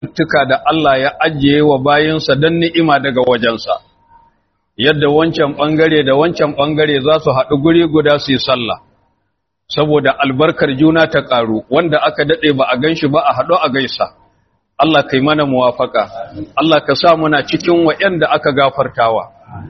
tuka da Allah ya ajiye wa bayinsa don ni'ima daga wajensa yadda wancan ɓangare da wancan ɓangare za su haɗu guri guda su yi sallah saboda albarkar juna ta ƙaru wanda aka daɗe ba a gan shi ba a haɗu a gaisa Allah kai mana muwafaka Allah ka sa muna cikin waɗanda aka gafartawa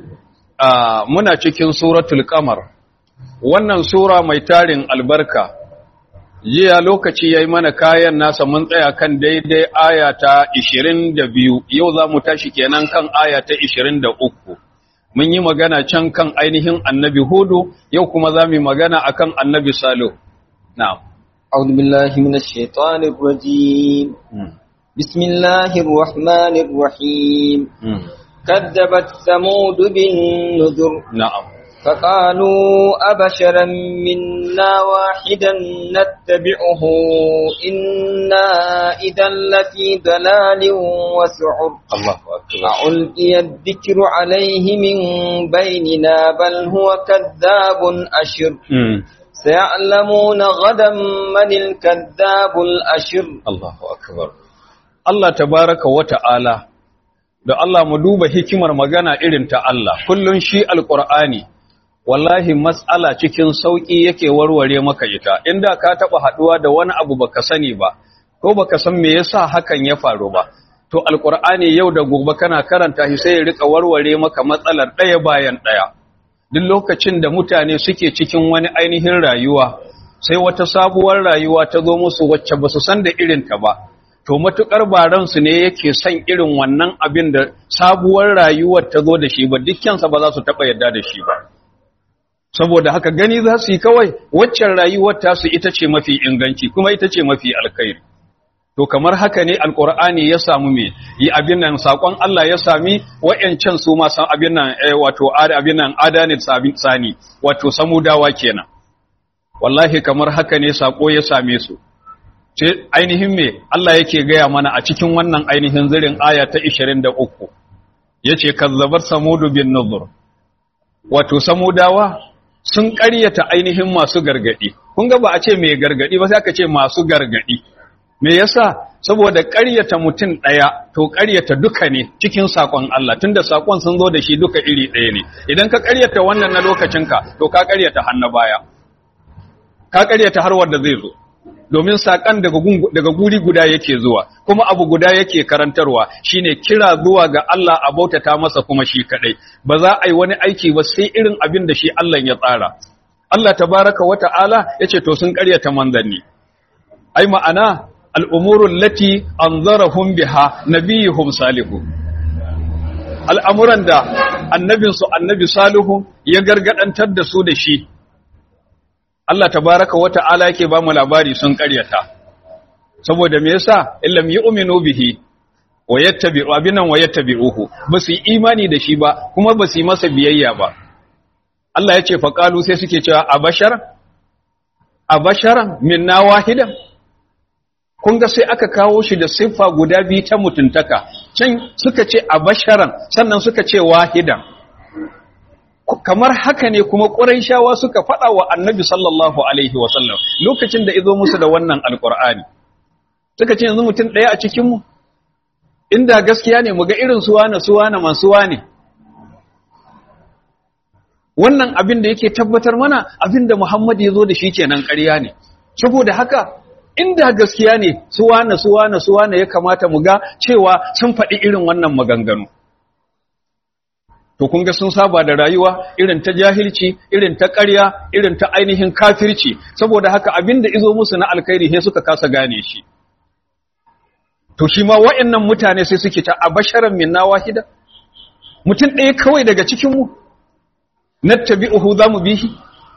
muna cikin suratul qamar wannan sura mai tarin albarka jiya lokaci yayi mana kayan nasa mun tsaya kan daidai aya ta 22 yau za mu tashi kenan kan aya ta 23 mun yi magana can kan ainihin annabi hudu yau kuma za mu yi magana akan annabi salo na'am أعوذ بالله من الشيطان الرجيم بسم الله الرحمن الرحيم كذبت ثمود بالنذر na'am فقالوا أبشرا منا واحدا نتبعه إنا إذا لفي ضلال وسعر Allahu akbar ألقي الذكر عليه من بيننا بل هو كذاب أشر mm. سيعلمون غدا من الكذاب الأشر Allahu akbar Allah tabaraka wa ta'ala da Allah mu duba hikimar magana irin ta Allah kullun shi alqur'ani wallahi mas'ala cikin sauki yake warware maka ita inda ka taba haduwa da wani abu baka sani ba ko baka san me yasa hakan ya faru ba to alqur'ani yau da gobe kana karanta shi sai ya rika warware maka matsalar daya bayan daya duk lokacin da mutane suke cikin wani ainihin rayuwa sai wata sabuwar rayuwa ta zo musu wacce ba su san da irinta ba to matukar baransu ne yake son irin wannan abin da sabuwar rayuwar ta zo da shi ba dukkansa ba za su taɓa yarda da shi ba saboda haka gani za su yi kawai waccan rayuwar tasu ita ce mafi inganci kuma ita ce mafi alkhairi to kamar haka ne alkur'ani ya samu me yi abin nan sakon Allah ya sami wayancan su ma san abin nan eh, wato ad- abin nan adanit sabin sani wato samudawa kenan wallahi kamar haka ne sako ya same su ce ainihin me Allah yake gaya mana a cikin wannan ainihin zirin aya ta 23 yace kazzabar samudu bin nuzur wato samudawa sun ƙaryata ainihin masu gargadi kun ga ba a ce mai gargadi ba sai aka ce masu gargadi me yasa saboda ƙaryata mutum ɗaya to ƙaryata duka ne cikin sakon Allah tunda sakon sun zo da shi duka iri ɗaya ne idan ka ƙaryata wannan na lokacinka to ka ƙaryata hannu baya ka ƙaryata har wanda zai zo domin saƙon daga gun- daga guri guda yake zuwa kuma abu guda yake karantarwa shine kira zuwa ga Allah a bautata masa kuma shi kadai ba za a yi wani aiki ba sai irin abin da shi Allah ya tsara Allah tabaraka wa ta'ala yace to sun ƙaryata manzanni ai ma'ana al'umurun lati an zarahun biha nabiyuhum salihu al'amuran da annabinsu annabi salihu ya gargadantar da su da shi Allah tabaraka wa ta'ala yake ba mu labari sun karyata saboda me yasa illam yu'minu bihi wa yattabi'u abinan wa yattabi'uhu ba su yi imani da shi ba kuma ba su yi masa biyayya ba Allah ya ce faqalu sai suke cewa abashar abasharan minna wahidan kun ga sai aka kawo shi da siffa guda biyu ta mutuntaka can suka ce a basharan sannan suka ce wahidan kamar haka ne kuma ƙuraishawa suka faɗa wa annabi sallallahu alaihi wasallam lokacin da izo musu da wannan alƙur'ani suka ce yanzu mutum ɗaya a cikinmu inda gaskiya ne mu ga irin suwana suwana masu wane wannan abin da yake tabbatar mana abin da muhammadu ya zo da shi kenan ƙarya ne saboda haka inda gaskiya ne suwana suwana suwana ya kamata mu ga cewa sun faɗi irin wannan maganganu to kun ga sun saba da rayuwa irin ta jahilci irin ta ƙarya irin ta ainihin kafirci saboda haka abinda izo musu na alkhairi sai suka kasa gane shi to shi ma wa'annan mutane sai suke ta abasharan minna wahida mutum ɗaya kawai daga cikin mu nattabi'uhu za mu bi shi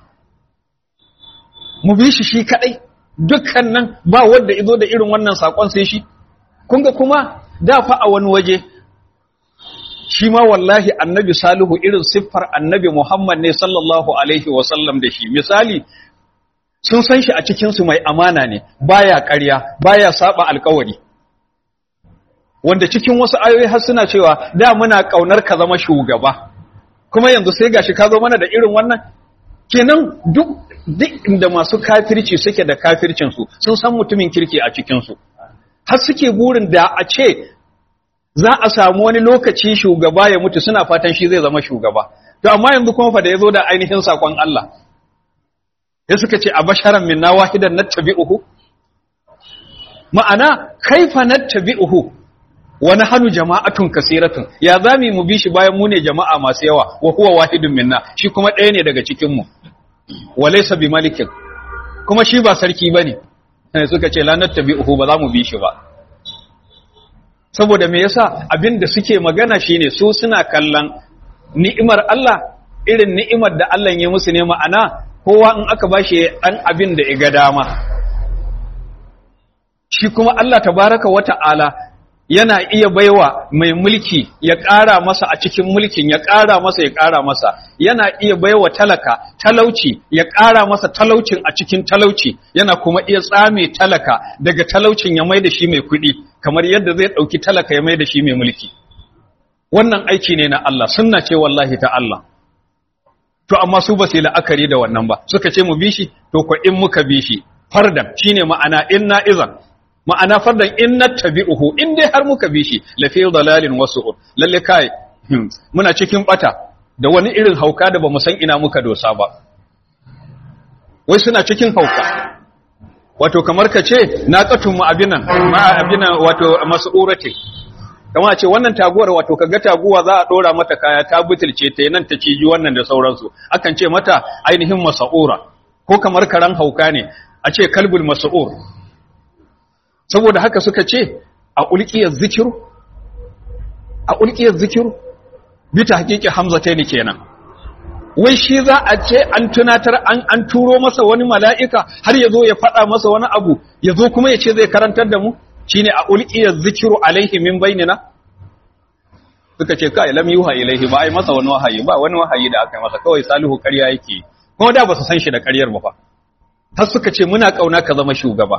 mu bi shi shi kadai dukkan nan ba wanda izo da irin wannan sakon sai shi kun ga kuma da fa a wani waje shi ma wallahi annabi salihu irin siffar annabi muhammad ne sallallahu alaihi wasallam da shi misali sun san shi a cikinsu mai amana ne baya ƙarya baya saba alkawari wanda cikin wasu ayoyi har suna cewa da muna ƙaunar ka zama shugaba kuma yanzu sai gashi ka zo mana da irin wannan kenan duk duk inda masu kafirci suke da kafircinsu sun san mutumin kirki a cikinsu har suke burin da a ce za a samu wani lokaci shugaba ya mutu suna fatan shi zai zama shugaba to amma yanzu kuma fa da yazo da ainihin sakon Allah sai suka ce abasharan minna wahidan nattabi'uhu ma'ana kaifa nattabi'uhu wa nahnu jama'atun kaseeratun ya zami mu bi shi bayan mu ne jama'a masu yawa wa huwa wahidun minna shi kuma ɗaya ne daga cikin mu walaysa bi malikin kuma shi ba sarki bane sai suka ce la nattabi'uhu ba za mu bi shi ba saboda me yasa abin da suke magana shine su suna kallon ni'imar Allah irin ni'imar da Allah ya musu ne ma'ana kowa in aka bashi dan abin da ya ga dama shi kuma Allah tabaraka wata'ala yana iya baiwa mai mulki ya ƙara masa a cikin mulkin ya ƙara masa ya ƙara masa yana iya baiwa talaka talauci ya ƙara masa talaucin a cikin talauci yana kuma iya tsame talaka daga talaucin ya mai da shi mai kuɗi kamar yadda zai ɗauki talaka ya mai da shi mai mulki wannan aiki ne na Allah sunna ce wallahi ta Allah to amma su ba su yi la'akari da wannan ba suka ce mu bi shi to ko in muka bi shi fardan shine ma'ana inna izan ma'ana fardan in nattabi'uhu in dai har muka bi shi la fi dalalin wasu'ur lalle kai muna cikin bata da wani irin hauka da bamu san ina muka dosa ba wai suna cikin hauka wato kamar ka ce naqatun mu abinan ma abinan wato mas'urati kama ce wannan taguwar wato kaga taguwa za a dora mata kaya ta butulce ta nan ta ciji wannan da sauransu akan ce mata ainihin mas'ura ko kamar karan hauka ne a ce kalbul mas'ur saboda haka suka ce a ulkiyar zikiru a ulkiyar zikiru bita hakiki hamza ta ne kenan wai shi za a ce an tunatar an an turo masa wani mala'ika har ya zo ya faɗa masa wani abu ya zo kuma ya ce zai karantar da mu shine a ulkiyar zikiru alaihi min bainina suka ce kai lam yuha ilaihi ba ai masa wani wahayi ba wani wahayi da aka yi masa kawai salihu ƙarya yake kuma da ba su san shi da ƙaryar ba fa har suka ce muna kauna ka zama shugaba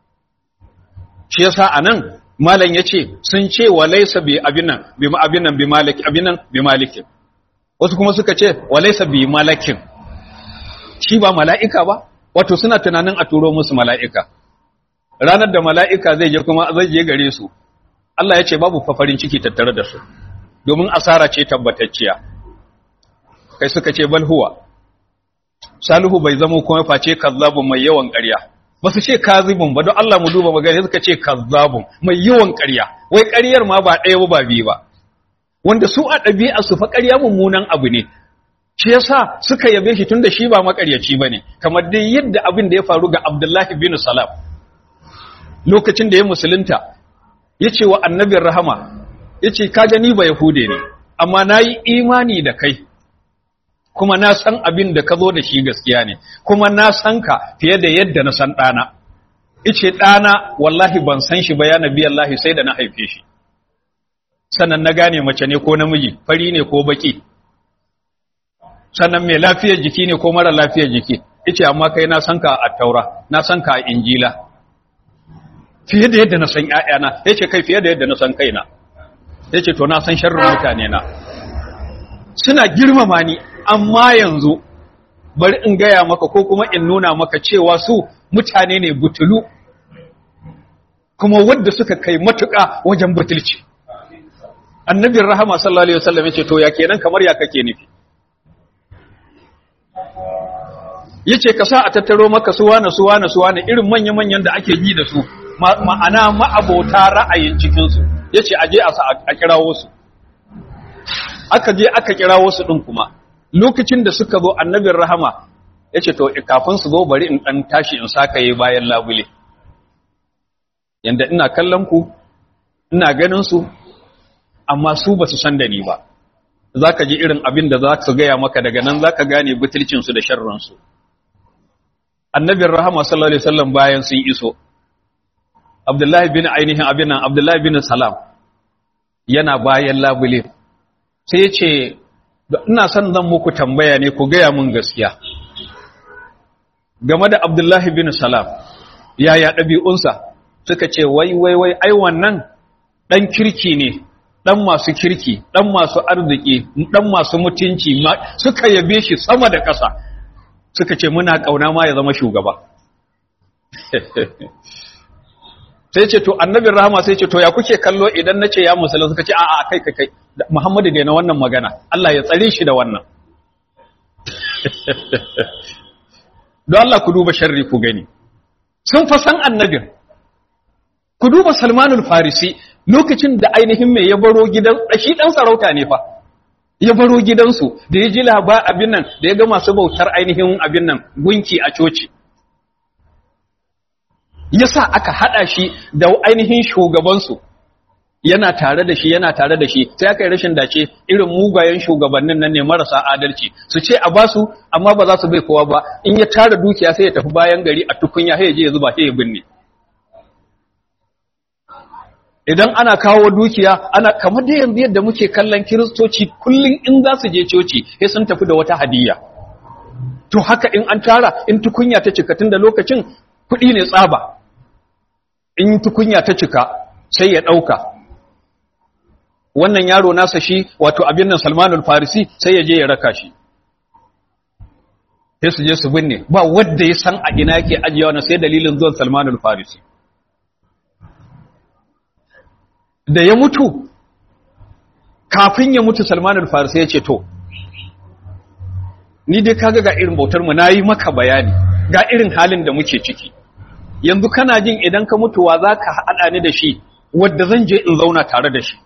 shi yasa anan malam yace sun ce wa laysa bi abinan bi abinan bi malik abinan bi malikin wasu kuma suka ce wa laysa bi malakin shi ba mala'ika ba wato suna tunanin a turo musu mala'ika ranar da mala'ika zai je kuma zai je gare su Allah ya ce babu fafarin ciki tattare da su domin asara ce tabbatacciya kai suka ce bal huwa salihu bai zama kuma face kazzabun mai yawan ƙarya ba su ce kazibun ba don Allah mu duba magana suka ce kazzabun mai yawan ƙarya wai ƙaryar ma ba ɗaya ba ba biyu ba wanda su a ɗabi'a su fa ƙarya mummunan abu ne shi yasa suka yabe shi tunda shi ba makaryaci bane kamar dai yadda abin da ya faru ga Abdullahi bin Salam lokacin da ya musulunta yace wa annabin rahama yace ka gani ba yahude ne amma nayi imani da kai kuma na san abin da ka zo da shi gaskiya ne kuma na san ka fiye da yadda na san ɗana ice ɗana wallahi ban san shi ba ya nabi Allah sai da na haife shi sannan na gane mace ne ko namiji fari ne ko baki sannan mai lafiyar jiki ne ko mara lafiyar jiki ice amma kai na san ka a taura na san ka a injila fiye da yadda na san ƴaƴana yace kai fiye da yadda na san kaina yace to na san sharrin mutane na suna girmama ni amma yanzu bari in gaya maka ko kuma in nuna maka cewa su mutane ne butulu kuma wadda suka kai matuƙa wajen butulci annabin rahama sallallahu alaihi wasallam yace to ya kenan kamar ya kake nufi yace ka sa a tattaro maka suwana suwana suwana irin manya manyan da ake ji da su ma'ana ma'abota ra'ayin cikin su yace aje a sa a kirawo su aka je aka kirawo su din kuma lokacin da suka zo annabin rahama ya ce to kafin su zo bari in ɗan tashi in saka yi bayan labule yanda ina kallon ku ina ganin su amma su ba su san da ni ba za ka ji irin abin da za su gaya maka daga nan za ka gane butulcinsu da sharransu annabin rahama sallallahu alaihi wasallam bayan sun iso abdullahi bin ainihin abin nan abdullahi bin salam yana bayan labule sai ya ce ina son zan muku tambaya ne ku gaya mun gaskiya game da Abdullahi bin Salam yaya ɗabi'unsa suka ce wai wai wai ai wannan ɗan kirki ne ɗan masu kirki ɗan masu arziki ɗan masu mutunci suka yabe shi sama da ƙasa suka ce muna ƙauna ma ya zama shugaba sai ce to annabin rahama sai ce to ya kuke kallo idan na ce ya musulun suka ce a'a kai kai kai muhammadu da na wannan magana Allah ya tsare shi da wannan don Allah ku duba sharri ku gani sun fa san annabin ku duba salmanul farisi lokacin da ainihin mai ya baro gidan shi dan sarauta ne fa ya baro gidansu da ya ji laba abin nan da ya ga masu bautar ainihin abin nan gunki a coci yasa aka hada shi da ainihin shugabansu yana tare da shi yana tare da shi sai aka yi rashin dace irin mugayen shugabannin nan ne marasa adalci su ce a basu amma ba za su bai kowa ba in ya tara dukiya sai ya tafi bayan gari a tukunya sai ya je ya zuba sai ya binne idan ana kawo dukiya ana kamar da yanzu yadda muke kallon kiristoci kullum in za su je coci sai sun tafi da wata hadiyya to haka in an tara in tukunya ta cika tun da lokacin kuɗi ne tsaba in tukunya ta cika sai ya ɗauka wannan yaro nasa shi wato abin nan salmanul farisi sai ya je ya raka shi sai su je su binne ba wadda ya san a ina yake ajiyewa na sai dalilin zuwan salmanul farisi da ya mutu kafin ya mutu salmanul farisi ya ce to ni dai kaga ga irin bautar mu nayi maka bayani ga irin halin da muke ciki yanzu kana jin idan ka mutuwa zaka hada ni da shi wanda zan je in zauna tare da shi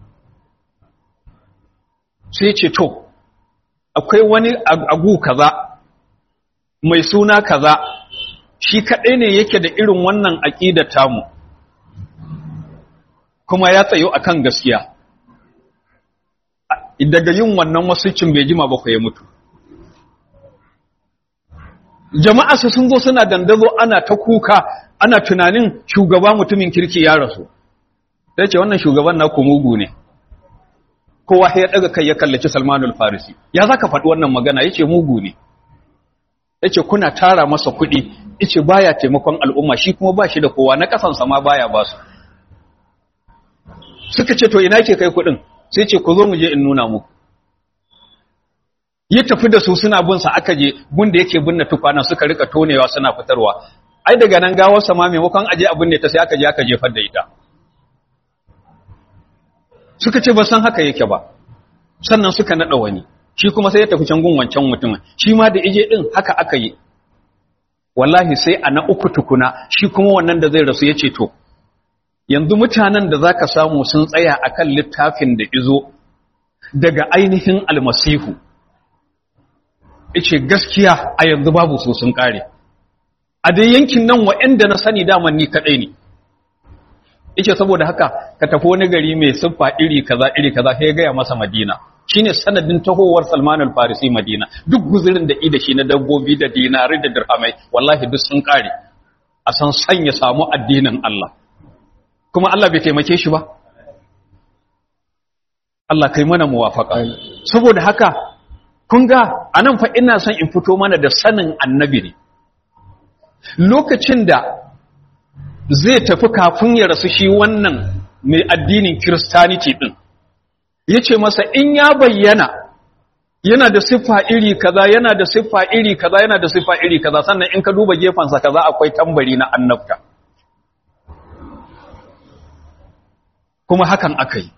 sai ce to akwai wani agu kaza mai suna kaza shi kadai ne yake da irin wannan aqidar tamu kuma ya tsayo akan gaskiya daga yin wannan wasucin bai jima ba ku ya mutu jama'a su sun zo suna dandazo ana ta kuka ana tunanin shugaba mutumin kirki ya rasu sai ce wannan shugaban na mugu ne kowa ya daga kai ya kallaci Salmanul Farisi ya zaka faɗi wannan magana yace mugu ne yace kuna tara masa kuɗi yace baya taimakon al'umma shi kuma ba shi da kowa na kasansa ma baya ba su suka ce to ina ke kai kuɗin sai ce ku zo mu je in nuna muku ya tafi da su suna bin sa aka je gunda yake binne tukwana suka rika tonewa suna fitarwa ai daga nan gawar sa ma maimakon aje abin ne ta sai aka je aka jefar da ita suka ce ba san haka yake ba sannan suka nada wani shi kuma sai ya tafi can gun wancan mutumin shi ma da ije din haka aka yi wallahi sai a na uku tukuna shi kuma wannan da zai rasu ya ce to yanzu mutanen da zaka samu sun tsaya akan littafin da izo daga ainihin almasihu ice gaskiya a yanzu babu su sun kare a dai yankin nan wa'anda na sani daman ni kadai ne ice saboda haka ka tafi wani gari mai siffa iri kaza iri kaza sai ya gaya masa madina shine sanadin tahowar Salman al-Farisi Madina duk guzurin da ida shi na dabbobi da dinari da dirhamai wallahi duk sun kare a san sanya samu addinin Allah kuma Allah bai taimake shi ba Allah kai mana muwafaka saboda haka kun ga anan fa ina son in fito mana da sanin annabi ne lokacin da zai tafi kafin ya rasu shi wannan mai addinin Kiristaniti din yace masa in ya bayyana yana da siffa iri kaza yana da siffa iri kaza yana da siffa iri kaza sannan in ka duba gefansa kaza akwai tambari na annabta kuma hakan aka yi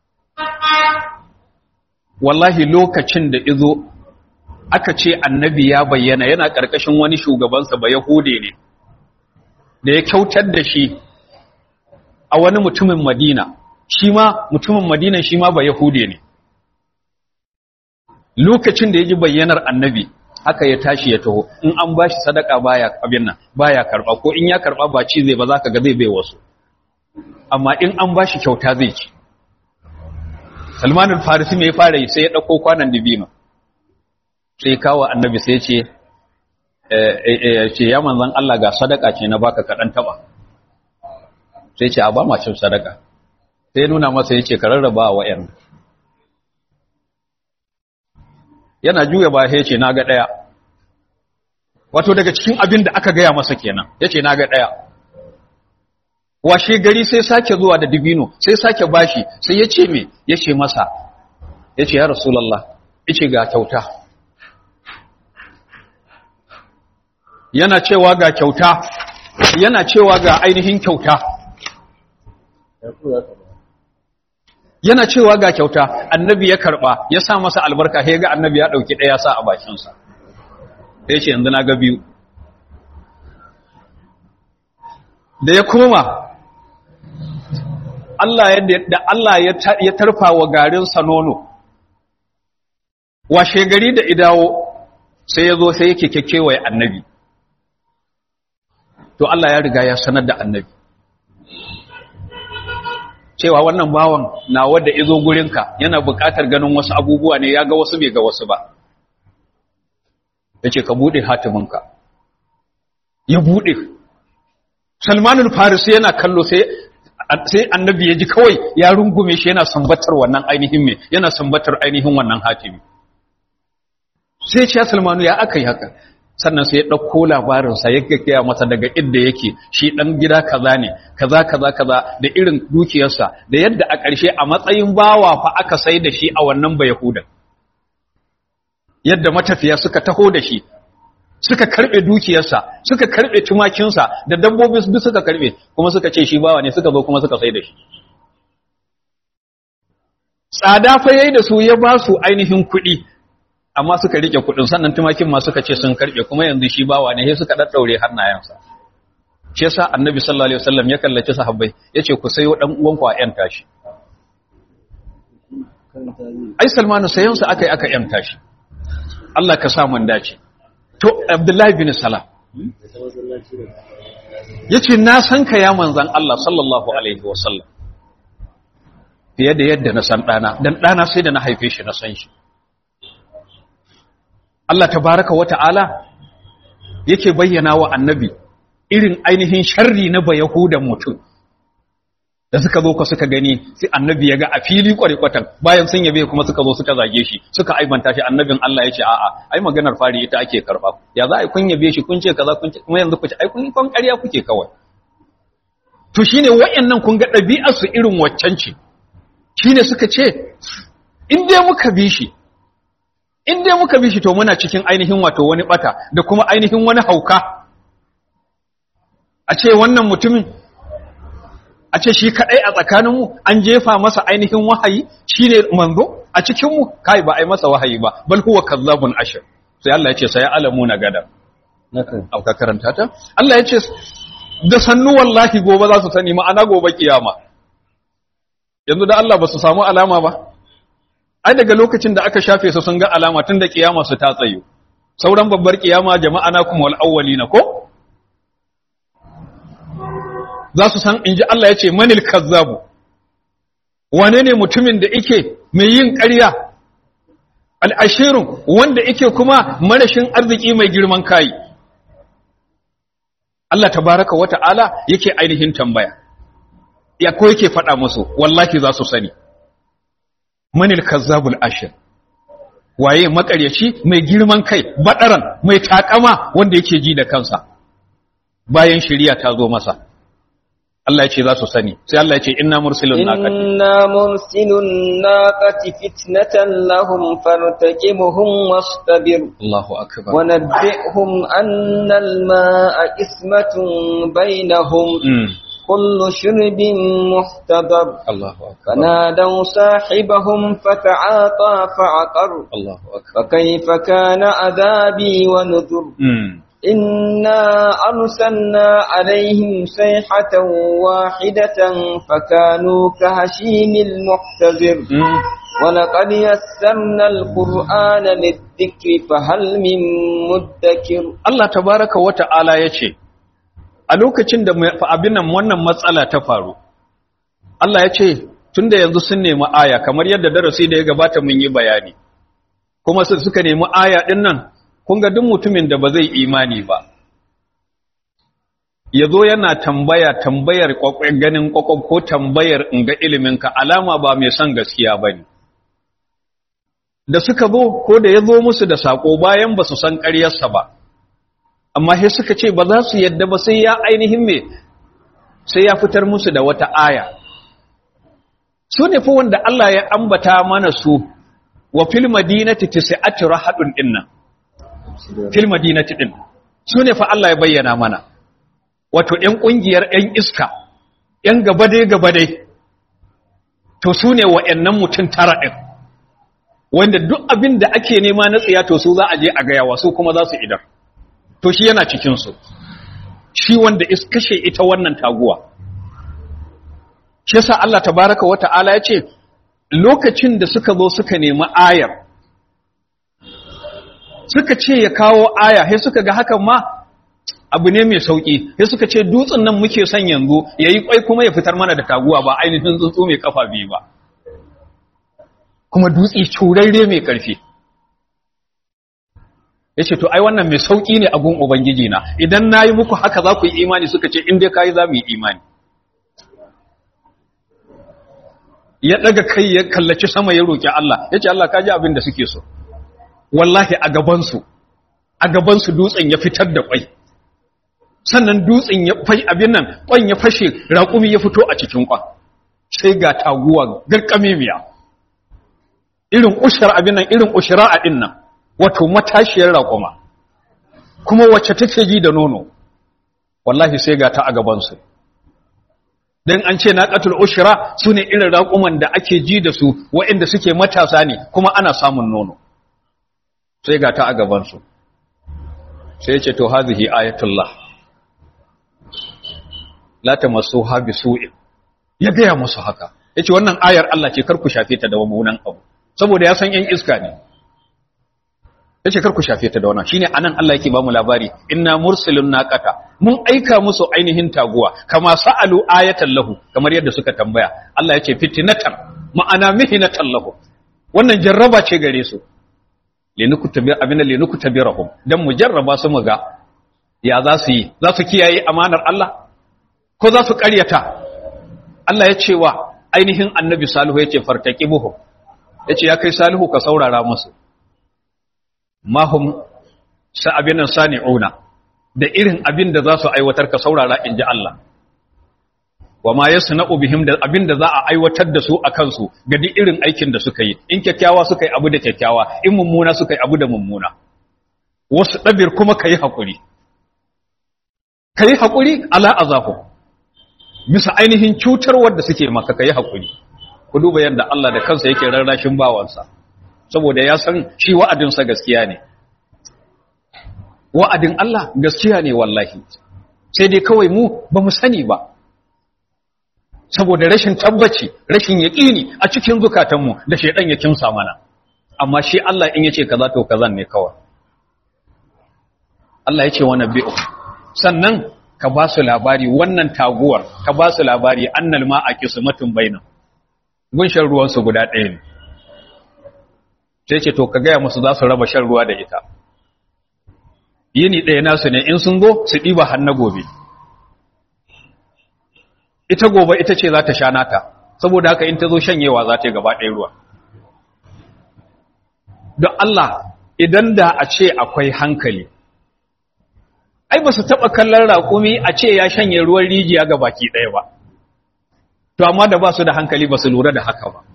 wallahi lokacin da izo aka ce annabi ya bayyana yana ƙarƙashin wani shugabansa ba yahude ne da ya kyautar da shi a wani mutumin madina shi ma mutumin madina shi ma ba yahude ne lokacin da ya ji bayyanar annabi haka ya tashi ya taho in an ba shi sadaka baya abin nan baya karba ko in ya karba ba ci zai ba za ka ga zai bai wasu amma in an ba shi kyauta zai ci salmanul farisi mai fara yi sai ya ɗauko kwanan dibino sai kawo annabi sai ce ce ya manzan Allah ga sadaka ce na baka kaɗan taɓa sai ce a ba ma cin sadaka sai nuna masa ya ce ka rarraba wa ‘yan yana juya ba ya ce na ga ɗaya wato daga cikin abin da aka gaya masa kenan ya ce na ga ɗaya washe gari sai sake zuwa da dibino sai sake bashi sai ya ce me ya ce masa ya ce ya rasulallah ya ce ga kyauta yana cewa ga kyauta yana cewa ga ainihin kyauta yana cewa ga kyauta annabi ya karba ya sa masa albarka sai ga annabi ya dauki daya sa a bakin sa sai ce yanzu na ga biyu da ya koma Allah ya da Allah ya ya tarfa wa garin sa nono washe gari da idawo sai ya zo sai yake kekewaye annabi to Allah ya riga ya sanar da annabi cewa wannan bawan na wadda izo gurinka yana buƙatar ganin wasu abubuwa ne ya ga wasu bai ga wasu ba ya ce ka buɗe hatiminka ya buɗe salmanul farisi yana kallo sai sai annabi ya ji kawai ya rungume shi yana sambatar wannan ainihin me yana sambatar ainihin wannan hatimi sai ce salmanu ya aka yi haka sannan sai ya ɗauko labarinsa ya gaggaya masa daga inda yake shi ɗan gida kaza ne kaza kaza kaza da irin dukiyarsa da yadda a ƙarshe a matsayin bawa fa aka sai da shi a wannan ba yahudan yadda matafiya suka taho da shi suka karɓe dukiyarsa suka karɓe tumakinsa da dabbobi duk suka karɓe kuma suka ce shi bawa ne suka zo kuma suka sai da shi tsada fa yayi da su ya ba su ainihin kuɗi amma suka rike kudin sannan tumakin ma suka ce sun karbe kuma yanzu shi bawa ne sai suka daddaure hannayensa shi yasa annabi sallallahu alaihi wasallam ya kallaci sahabbai yace ku sayo dan uwan ku a yan tashi ai salmanu sayan sa akai aka yan tashi Allah ka sa mun dace to abdullahi bin salam yace na san ka ya manzon Allah sallallahu alaihi wasallam fiye da yadda na san dana dan dana sai da na haife shi na san shi Allah tabaraka wa ta'ala yake bayyana wa annabi irin ainihin sharri na ba Yahudan mutum da suka zo ka suka gani sai annabi ya ga a fili kwarikwatan bayan sun yabe kuma suka zo suka zage shi suka aibanta shi annabin Allah ya ce a'a ai maganar fari ita ake karba ya za a kun yabe shi kun ce kaza kun ce kuma yanzu ku ce ai kun kon ƙarya kuke kawai to shine wayannan kun ga ɗabi'ar su irin waccan ce shine suka ce in dai muka bi shi in dai muka bi shi to muna cikin ainihin wato wani bata da kuma ainihin wani hauka a ce wannan mutumin a ce shi kadai a tsakaninmu an jefa masa ainihin wahayi shine manzo a cikinmu kai ba ai masa wahayi ba bal huwa kazzabun ashir sai Allah ya ce sai alamu na gada nakan auka karanta ta Allah ya ce da sannu wallahi gobe za su sani ma'ana gobe kiyama yanzu da Allah ba su samu alama ba ai daga lokacin da aka shafe su sun ga alama tun da kiyama su ta tsayo sauran babbar kiyama jama'a na kuma wal awwalina ko za su san inji Allah ya ce manil kazzabu wane ne mutumin da yake mai yin ƙarya al'ashirun wanda yake kuma marashin arziki mai girman kai Allah tabaraka wa ta'ala yake ainihin tambaya ya ko yake faɗa musu wallahi za su sani manil kazzabul ashir waye makaryaci mai girman kai badaran mai takama wanda yake ji da kansa bayan shari'a ta zo masa Allah ya ce za su sani sai Allah ya ce inna mursilun naqati inna mursilun naqati fitnatan lahum fartaqibuhum wastabir Allahu akbar wa nabbihum anna al-ma'a ismatun bainahum mm. kullu shirbin muhtadar Allahu akbar فنادوا صاحبهم فتعاطى فعقر Allahu akbar فكيف كان عذابي ونذر mm. إنا أرسلنا عليهم صيحة واحدة فكانوا كهشيم المحتضر mm. ولقد يسرنا القرآن للذكر فهل من مدكر Allah tabaraka wa ta'ala ya ce, A lokacin da mai- fa abin nan wannan matsala ta faru, Allah ya ce, tun da yanzu sun nemi aya, kamar yadda darasi da ya gabata mun yi bayani, kuma su suka nemi aya ɗin nan, kun ga duk mutumin da ba zai imani ba. Ya zo yana tambaya tambayar kwakwai ganin kwakwai ko tambayar in ga iliminka alama ba mai son gaskiya ba ne. Da suka zo ko da ya zo musu da saƙo bayan ba su san ƙaryarsa ba, amma sai suka ce ba za su yadda ba sai ya ainihin me sai ya fitar musu da wata aya su ne fa wanda Allah ya ambata mana su wa fil madinati tis'atu rahadun dinnan fil madinati din su ne fa Allah ya bayyana mana wato ɗan ƙungiyar ɗan iska ɗan gabade gabade to su ne wa'annan mutum tara ɗin wanda duk abin da ake nema na tsiya to su za a je a gaya wa su kuma za su idar to shi yana cikinsu shi wanda is kashe ita wannan taguwa shi yasa Allah tabaraka wa ta'ala ya ce lokacin da suka zo suka nemi ayar suka ce ya kawo aya sai suka ga hakan ma abu ne mai sauki sai suka ce dutsen nan muke son yanzu yayi kwai kuma ya fitar mana da taguwa ba ainihin tsuntsu mai kafa biyu ba kuma dutse curarre mai karfi yace to ai wannan mai sauki ne a gun ubangiji na idan nayi muku haka za ku yi imani suka ce in dai kai za mu yi imani ya daga kai ya kallaci sama ya roki Allah yace Allah ka ji abin da suke so wallahi a gaban su a gaban su dutsen ya fitar da kwai sannan dutsen ya fai abin nan kwan ya fashe raƙumi ya fito a cikin kwan sai ga taguwa garkame miya irin ushar abin nan irin ushira a din nan wato matashiyar raƙuma kuma wacce take ji da nono wallahi sai ga ta a gaban su dan an ce naqatul ushra sune irin raƙuman da ake ji da su waɗanda suke matasa ne kuma ana samun nono sai ga ta a gaban su sai ce to hazihi ayatullah la tamassuha bisu'in ya gaya musu haka yace wannan ayar Allah ce kar ku shafe ta da mummunan abu saboda ya san yan iska ne yace kar ku shafe ta da wannan shine anan Allah yake ba mu labari inna mursilun naqata mun aika musu ainihin taguwa kama sa'alu ayatan lahu kamar yadda suka tambaya Allah yace fitnatan ma'ana mihnatan lahu wannan jarraba ce gare su linukutabir abinda linukutabirahum dan mu jarraba su mu ga ya za su yi za su kiyaye amanar Allah ko za su ƙaryata Allah ya ce wa ainihin annabi salihu ya ce fartaki buhu ya ce ya kai salihu ka saurara musu mahum sa abin nan sani'una da irin abin da za su aiwatar ka saurara in ji Allah wa ma ya sana'u bihim da abin da za a aiwatar da su a kansu ga duk irin aikin da suka yi in kyakkyawa suka yi abu da kyakkyawa in mummuna suka yi abu da mummuna wasu ɗabir kuma ka yi haƙuri ka yi haƙuri ala azahu bisa ainihin cutarwar da suke maka ka yi haƙuri ku duba yadda Allah da kansa yake rarrashin bawansa saboda ya san shi wa'adinsa gaskiya ne wa'adin Allah gaskiya ne wallahi sai dai kawai mu ba mu sani ba saboda rashin tabbaci rashin yaƙini a cikin zukatanmu da shaidan ya kimsa mana amma shi Allah in yace kaza to kazan ne kawai Allah yace wa nabi'u sannan ka ba su labari wannan taguwar ka ba su labari annal ma a kismatun bainan gun shan ruwan su guda ɗaya ne sai ce to ka gaya musu za su raba shan ruwa da ita yini ɗaya nasu ne in sun zo su ɗiba har na gobe ita gobe ita ce za ta sha nata saboda haka in ta zo shanyewa za ta yi gaba ɗaya ruwa don Allah idan da a ce akwai hankali ai ba su taɓa kallon raƙumi a ce ya shanye ruwan rijiya ga baki ɗaya ba to amma da ba su da hankali ba su lura da haka ba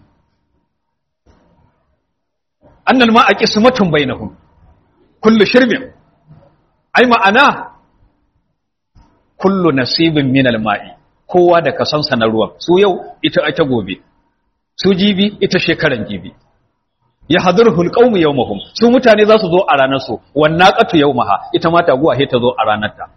annal ma a ƙismatun bainahum kullu shirbin ai ma'ana kullu nasibin minal ma'i kowa da kasansa na ruwan su yau ita ita gobe su jibi ita shekaran jibi ya hadurhul qaumu yawmahum su mutane za su zo a ranar su wannaqatu yawmaha ita ma taguwa he ta zo a ranar ta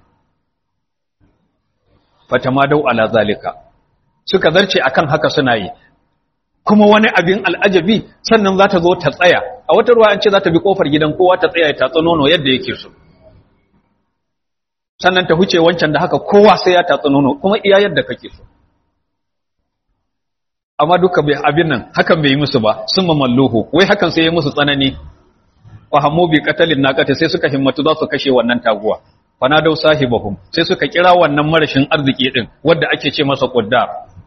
fatamadau ala zalika suka zarce akan haka suna yi kuma wani abin al'ajabi sannan za ta zo ta tsaya a wata ruwa an ce za ta bi kofar gidan kowa ta tsaya ta nono yadda yake so sannan ta huce wancan da haka kowa sai ya tatsi nono kuma iya yadda kake so amma duka bai abin nan hakan bai yi musu ba sun mamalluhu wai hakan sai ya musu tsanani wa hammu bi qatalin naqati sai suka himmatu za su kashe wannan taguwa fanadau sahibahum sai suka kira wannan marashin arziki din wanda ake ce masa quddar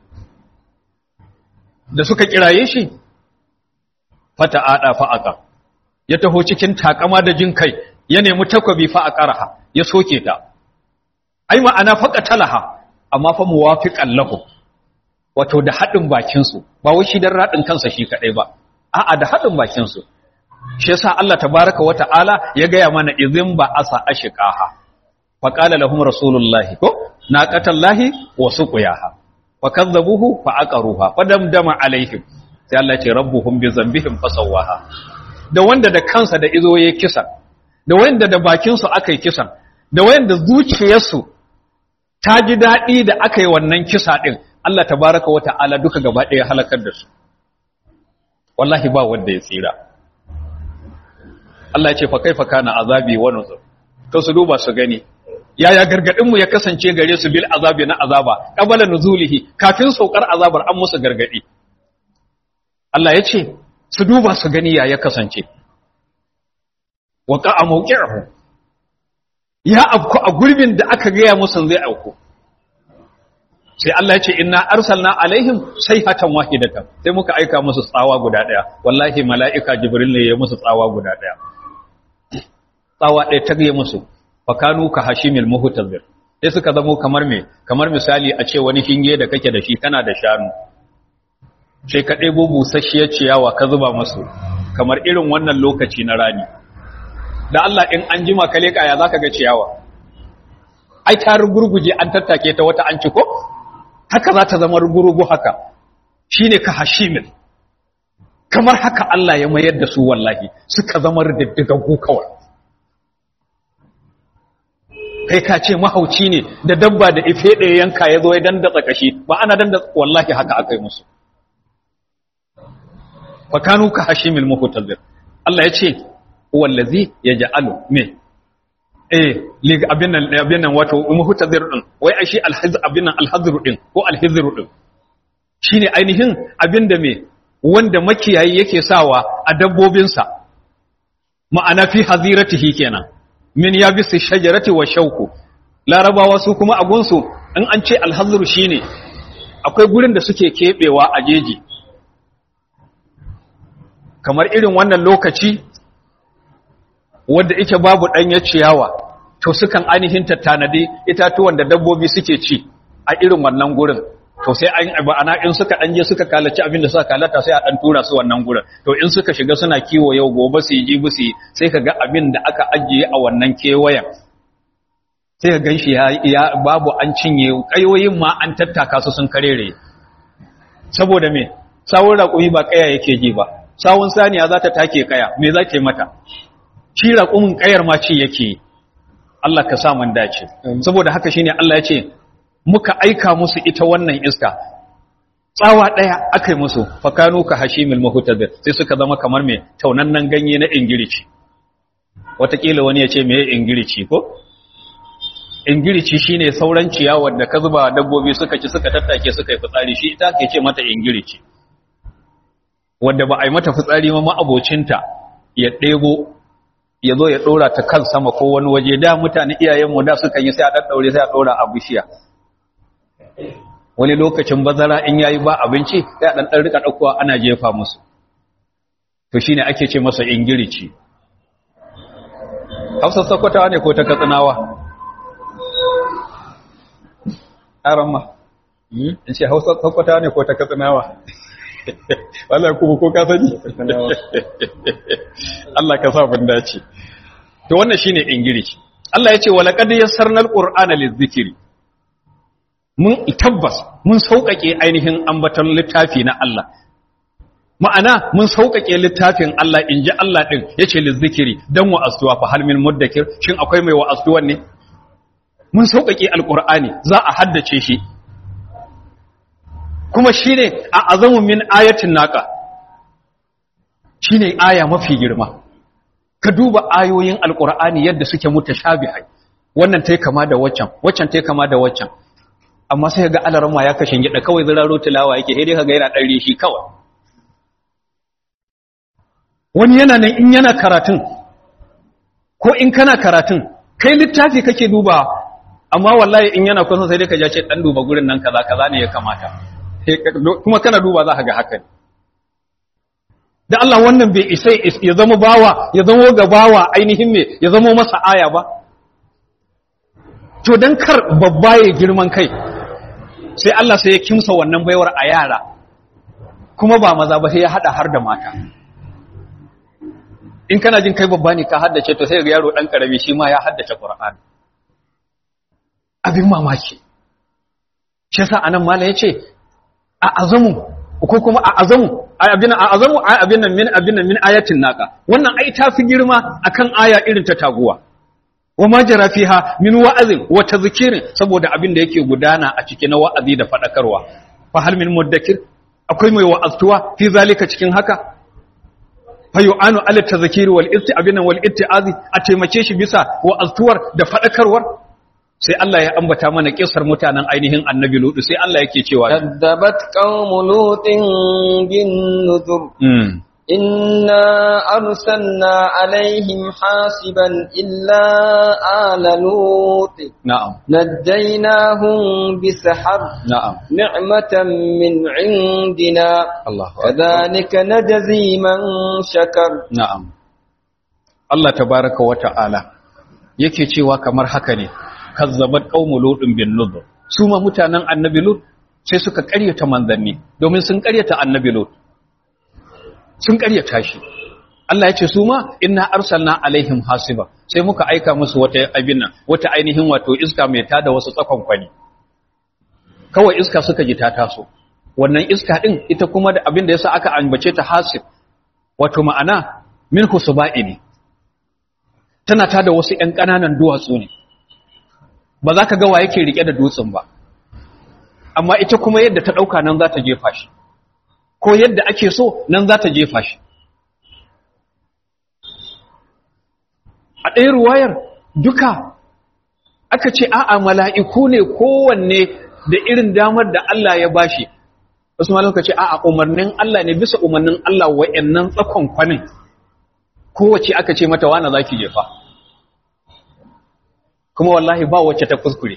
da suka kiraye shi fata ada fa'aqa ya taho cikin takama da jin kai ya nemi takwabi fa aqaraha ya soke ta ai ma'ana faqatalaha amma fa muwafiqan lahu wato da hadin bakin su ba wai shi dan radin kansa shi kadai ba a'a da hadin bakin su shi yasa Allah tabaaraka wa ta'ala ya gaya mana idhin ba asa ashqaha fa qala lahum rasulullahi ko naqatallahi wa suqiyaha fa kazzabuhu fa aqaruha fa damdama alaihim sai Allah ce rabbuhum bi zambihim fasawaha da wanda da kansa da izo yayi kisa da wanda da bakin su aka yi kisan da wanda zuciyarsu ta ji daɗi da aka yi wannan kisa ɗin Allah tabaraka wa ta'ala duka gaba ɗaya halakar da su wallahi ba wanda ya tsira Allah ya ce fa kaifa kana azabi wa nuzur to su duba su gani yaya gargadin mu ya kasance gare su bil azabi na azaba qabala nuzulihi kafin saukar azabar an musu gargadi Allah ya ce su duba su gani yaya kasance wa qa'a mawqi'uhu ya afku a gurbin da aka gaya musu zai auku sai Allah ya ce inna arsalna alaihim sayhatan wahidatan sai muka aika musu tsawa guda daya wallahi mala'ika jibril ne ya musu tsawa guda daya tsawa ɗaya ta gaya musu fakanu ka hashimil muhtazir sai suka zamo kamar me kamar misali a ce wani hinge da kake da shi kana da shanu sai ka ɗebo busasshiyar ciyawa ka zuba musu kamar irin wannan lokaci na rani da Allah in an jima ka leƙa ya zaka ga ciyawa ai ta rugurguje an tattake ta wata an ci ko haka za ta zama rugurugu haka shine ka hashimil kamar haka Allah ya mayar da su wallahi suka zama riddigaggu kawai kai ka ce mahauci ne da dabba da ife ɗaya yanka ya zo ya dandatsa kashi ba ana dandatsa wallahi haka aka yi musu fakanu ka hashimil muhtazir Allah ya ce wallazi yaj'alu me eh lig abin nan abin nan wato muhtazir din wai ai shi alhaz abin nan alhazru din ko alhizru din shine ainihin abin da me wanda makiyayi yake sawa a dabbobinsa ma'ana fi haziratihi kenan min yabisi shajarati wa shauku larabawa su kuma agunsu in an ce alhazru shine akwai gurin da suke kebewa a jeji kamar irin wannan lokaci wadda ita babu ɗanyar ciyawa to sukan ainihin tattanadi itatuwan da dabbobi suke ci a irin wannan gurin to sai an ana in suka ɗanje suka kalaci abin da suka kalata sai a ɗan tura su wannan gurin to in suka shiga suna kiwo yau gobe su yi jibi su yi sai ka ga abin da aka ajiye a wannan kewayen sai ka gan shi ya babu an cinye ƙayoyin ma an tattaka su sun karere saboda me sawun raƙumi ba ƙaya yake ji ba sawun saniya za ta take ƙaya me za ke mata shi raƙumin ƙayar ma ci yake Allah ka sa mun dace saboda haka shine Allah ya ce muka aika musu ita wannan iska tsawa ɗaya aka yi musu fakanu ka hashimil mahutadir sai suka zama kamar mai taunannan ganye na ingirici watakila wani ya ce mai ingirici ko ingirici shine sauran ciyawar da ka zuba dabbobi suka ci suka tattake suka yi fitsari shi ita ke ce mata ingirici wadda ba a yi mata fitsari ma ma'abocinta ya ɗebo ya zo ya ɗora ta kan sama ko wani waje da mutane iyayenmu da suka yi sai a ɗaɗɗaure sai a ɗora a bishiya wani lokacin bazara in yayi ba abinci sai a ɗan ɗan rika ɗaukowa ana jefa musu to shine ake ce masa ingirici hausa sakwatawa ne ko ta katsinawa ƙaran ma in ce hausa sakwatawa ne ko ta katsinawa Allah kuma ko ka sani Allah ka sa bin dace to wannan shine ingirici Allah ya ce wa laqad yassarna alqur'ana lizikri mun tabbas mun sauƙaƙe ainihin ambaton littafi na Allah ma'ana mun sauƙaƙe littafin Allah in ji Allah ɗin ya ce lizzikiri don wa'astuwa fa hal min muddakir shin akwai mai wa'astuwan ne mun sauƙaƙe alƙur'ani za a haddace shi kuma shi ne a azamun min ayatin naƙa shi ne aya mafi girma ka duba ayoyin alƙur'ani yadda suke mutashabihai wannan ta kama da waccan waccan ta kama da waccan amma sai ga alarma ya kashe gida kawai ziraro tilawa yake sai dai kaga yana dan rishi kawai wani yana nan in yana karatun ko in kana karatun kai littafi kake duba amma wallahi in yana kusa sai dai ka ja ce dan duba gurin nan kaza kaza ne ya kamata kuma kana duba za ka ga haka da Allah wannan bai isa ya zama bawa ya zama ga bawa ainihin me ya zama masa aya ba to dan kar babba ya girman kai sai Allah sai ya kimsa wannan baiwar a yara kuma ba maza ba sai ya hada har da mata in kana jin kai babba ne ka haddace to sai ga yaro dan karami shi ma ya haddace Qur'ani abin mamaki shi yasa anan mallam yace a azamu ko kuma a azamu abin a azamu abin nan min abin nan min ayatin naqa wannan ai ta fi girma akan aya irin ta taguwa wa ma jara fiha min wa'azin wa tadhkirin saboda abin da yake gudana a cikin na wa'azi da fadakarwa fa hal min mudakkir akwai mai wa'aztuwa fi zalika cikin haka fa yu'anu ala tadhkiri wal isti abin wal ittiazi a taimake shi bisa wa'aztuwar da fadakarwar sai Allah ya ambata mana kisar mutanen ainihin annabi lutu sai Allah yake cewa كذبت قوم لوط بالنذر mm. إنا أرسلنا عليهم حاسبا إلا آل لوط na'am نجيناهم بسحر na'am نعمة من عندنا Allahu akbar كذلك نجزي من شكر na'am Allah tabaraka wa ta'ala yake cewa kamar haka ne kazzabat qaumu lutin bin nuzur su ma mutanen annabi lut sai suka ƙaryata manzanni domin sun ƙaryata annabi lut sun ƙaryata shi Allah ya ce su ma inna arsalna alaihim hasiba sai muka aika musu wata abin nan wata ainihin wato iska mai tada wasu tsakon kwani kawai iska suka ji ta taso wannan iska din ita kuma da abin da yasa aka ambace ta hasib wato ma'ana min husba'i ne tana tada wasu ƴan ƙananan duwatsu ne ba za ka ga wa yake rike da dutsen ba amma ita kuma yadda ta ɗauka nan za ta jefa shi ko yadda ake so nan za ta jefa shi a ɗaya ruwayar duka aka ce a'a mala'iku ne kowanne da irin damar da Allah ya bashi wasu malam ka ce a'a umarnin Allah ne bisa umarnin Allah wa'annan tsakon kwanin kowace aka ce mata wana za ki jefa kuma wallahi ba wacce ta kuskure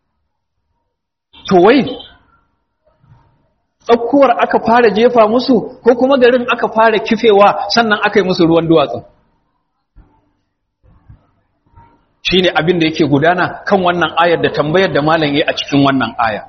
to wai tsakkuwar aka fara jefa musu ko kuma garin aka fara kifewa sannan aka yi musu ruwan duwatsu shi ne abin da yake gudana kan wannan ayar da tambayar da malam yi a cikin wannan aya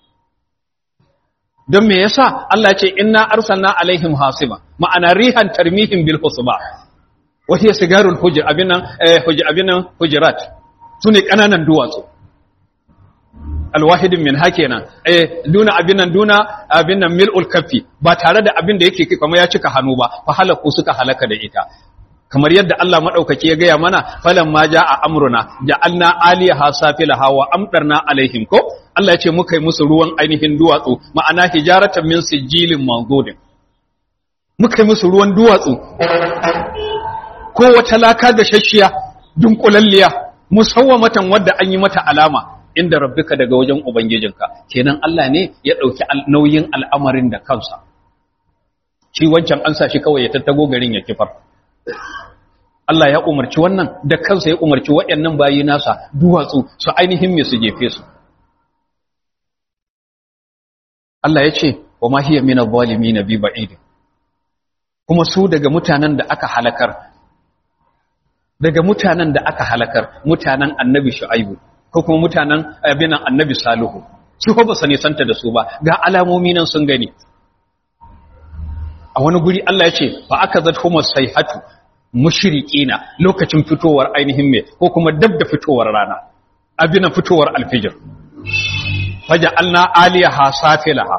don me yasa Allah ya ce inna arsalna alaihim hasiba ma'ana rihan tarmihim bil husba wa hiya sigarul hujr abinan eh hujr abinan hujurat sune kananan duwatsu alwahidin min hakenan eh duna abinan duna abinan mil'ul kaffi ba tare da abin da yake kamar ya cika hannu ba fa halaku suka halaka da ita kamar yadda Allah madaukaki ya gaya mana falan ma jaa amruna ja'alna aliyaha safilaha wa amdarna alaihim ko Allah ya ce muka yi musu ruwan ainihin duwatsu ma'ana hijaratan min sijilin manzudin muka yi musu ruwan duwatsu ko wata laka da shashiya dunkulalliya musawwamatan wadda an yi mata alama inda rabbika daga wajen ubangijinka kenan Allah ne ya dauki nauyin al'amarin da kansa shi wancan an sa shi kawai ya tattago garin ya kifar Allah ya umarci wannan da kansa ya umarci waɗannan bayi nasa duwatsu su ainihin me su jefe su Allah ya ce wa ma hiya min adh-dhalimin bi ba'id kuma su daga mutanen da aka halakar daga mutanen da aka halakar mutanen annabi shu'aibu ko kuma mutanen abinan annabi salihu su ko ba sani santa da su ba ga alamomi nan sun gani a wani guri Allah ya ce fa aka zadhum sayhatu mushriqina lokacin fitowar ainihin me ko kuma dab da fitowar rana abinan fitowar alfijir faja'alna aliyaha safilaha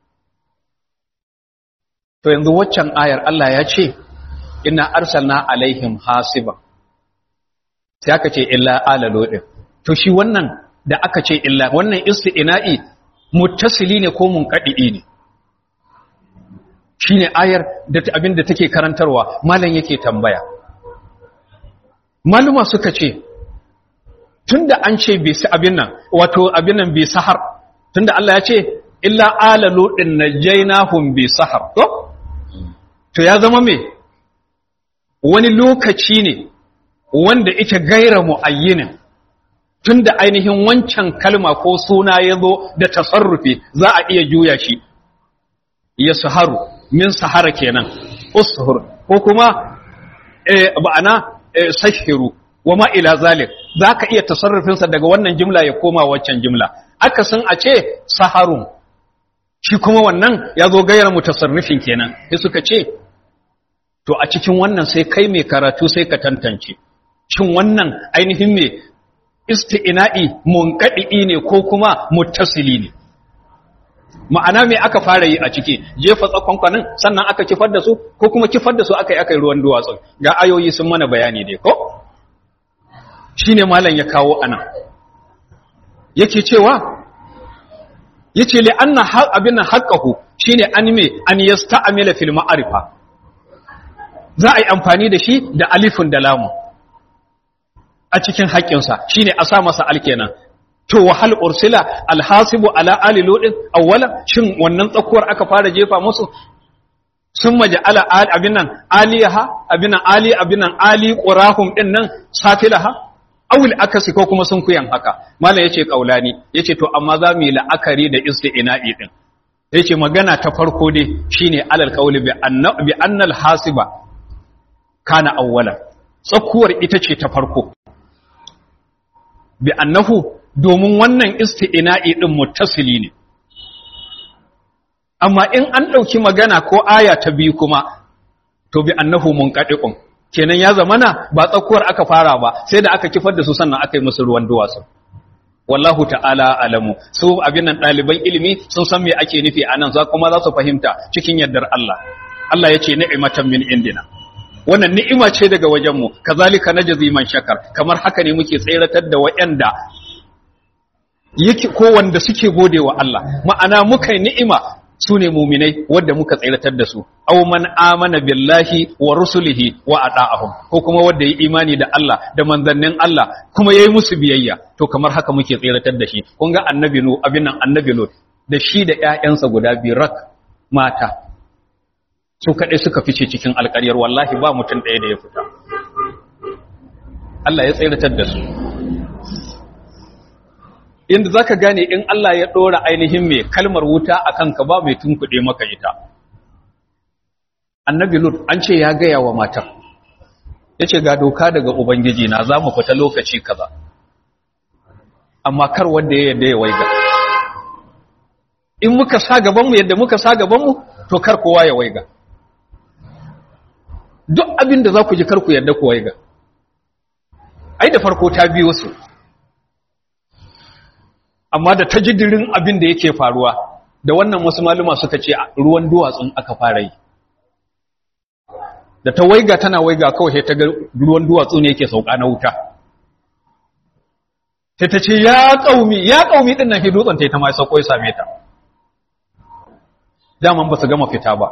to yanzu waccan ayar Allah ya ce inna arsalna alaihim hasiban sai aka ce illa ala lodin to shi wannan da aka ce illa wannan isti'na'i muttasili ne ko munqadi ne shine ayar da abin da take karantarwa malam yake tambaya maluma suka ce tunda an ce bai su abin nan wato abin nan bai sahar tunda Allah ya ce illa ala lodin najaynahum bi sahar to to ya zama me wani lokaci ne wanda ita gaira mu'ayyinin tunda ainihin wancan kalma ko suna ya zo da tasarrufi za a iya juya shi ya saharu min sahara kenan ushur ko kuma eh ba'ana eh, sahiru wa ma ila zalik zaka iya tasarrufinsa daga wannan jimla ya koma waccan jimla akasin a ce saharun shi kuma wannan ya zo gairar mutasarrifin kenan sai suka ce to a cikin wannan sai kai mai karatu sai ka tantance shin wannan ainihin mai isti'ina'i munqadi ne ko kuma muttasili ne ma'ana me aka fara yi a ciki jefa tsakonkwanin sannan aka kifar da su ko kuma kifar da su aka yi aka yi ruwan duwatsu ga ayoyi sun mana bayani dai ko shine malam ya kawo anan yake cewa yace li anna abin haqqahu shine an me an yasta'mila fil ma'arifa za a yi amfani da shi da alifin da lamu a cikin haƙƙinsa shine a sa masa alkenan to wahal ursila alhasibu ala ali ludin awwala shin wannan tsakuwar aka fara jefa musu sun maja'ala abin nan aliyaha abin nan ali abin nan ali qurahum din nan safilaha awil akasi ko kuma sun kuyan haka mallam yace kaulani yace to amma za mu yi la'akari da isti'na'i din yace magana ta farko dai shine alal qawli bi anna bi annal hasiba kana awwala tsakuwar ita ce ta farko bi annahu domin wannan isti'ina'i din muttasili ne amma in an ɗauki magana ko aya ta biyu kuma to bi annahu munqadiqun kenan ya zamana ba tsakuwar aka fara ba sai da aka kifar da su sannan aka yi musu ruwan duwatsu wallahu ta'ala alamu su abin nan ɗaliban ilimi sun san me ake nufi anan za kuma za su fahimta cikin yardar Allah Allah ya ce ni'imatan min indina wannan ni'ima ce daga wajenmu kazalika najzi man shakar kamar haka ne muke tseratar da wayanda yake ko wanda suke gode wa Allah ma'ana muka yi ni'ima su ne muminai wadda muka tseratar da su aw man amana billahi wa rusulihi wa ata'ahum ko kuma wanda yi imani da Allah da manzannin Allah kuma yayi musu biyayya to kamar haka muke tseratar da shi kun ga annabi nu abin nan annabi lut da shi da ƴaƴansa guda biyu rak mata su kaɗai suka fice cikin alƙaryar wallahi ba mutum ɗaya da ya fita Allah ya tseratar da su inda za ka gane in Allah ya ɗora ainihin mai kalmar wuta a kanka ba mai tunkuɗe maka ita annabi lut an ce ya gaya wa matar ya ce ga doka daga ubangiji na za mu fita lokaci kaza amma kar wanda ya yadda ya waiga in muka sa gabanmu yadda muka sa gabanmu to kar kowa ya waiga duk abin da za ku ji kar ku yadda ku waiga ai da farko ta biyo su amma da ta jidirin abin da yake faruwa da wannan wasu maluma suka ce ruwan duwatsun aka fara yi da ta waiga tana waiga kawai ta ga ruwan duwatsu ne yake sauka na wuta sai ta ce ya kaumi ya kaumi din nan dutsen ta ta mai sauko ya same ta daman ba su gama fita ba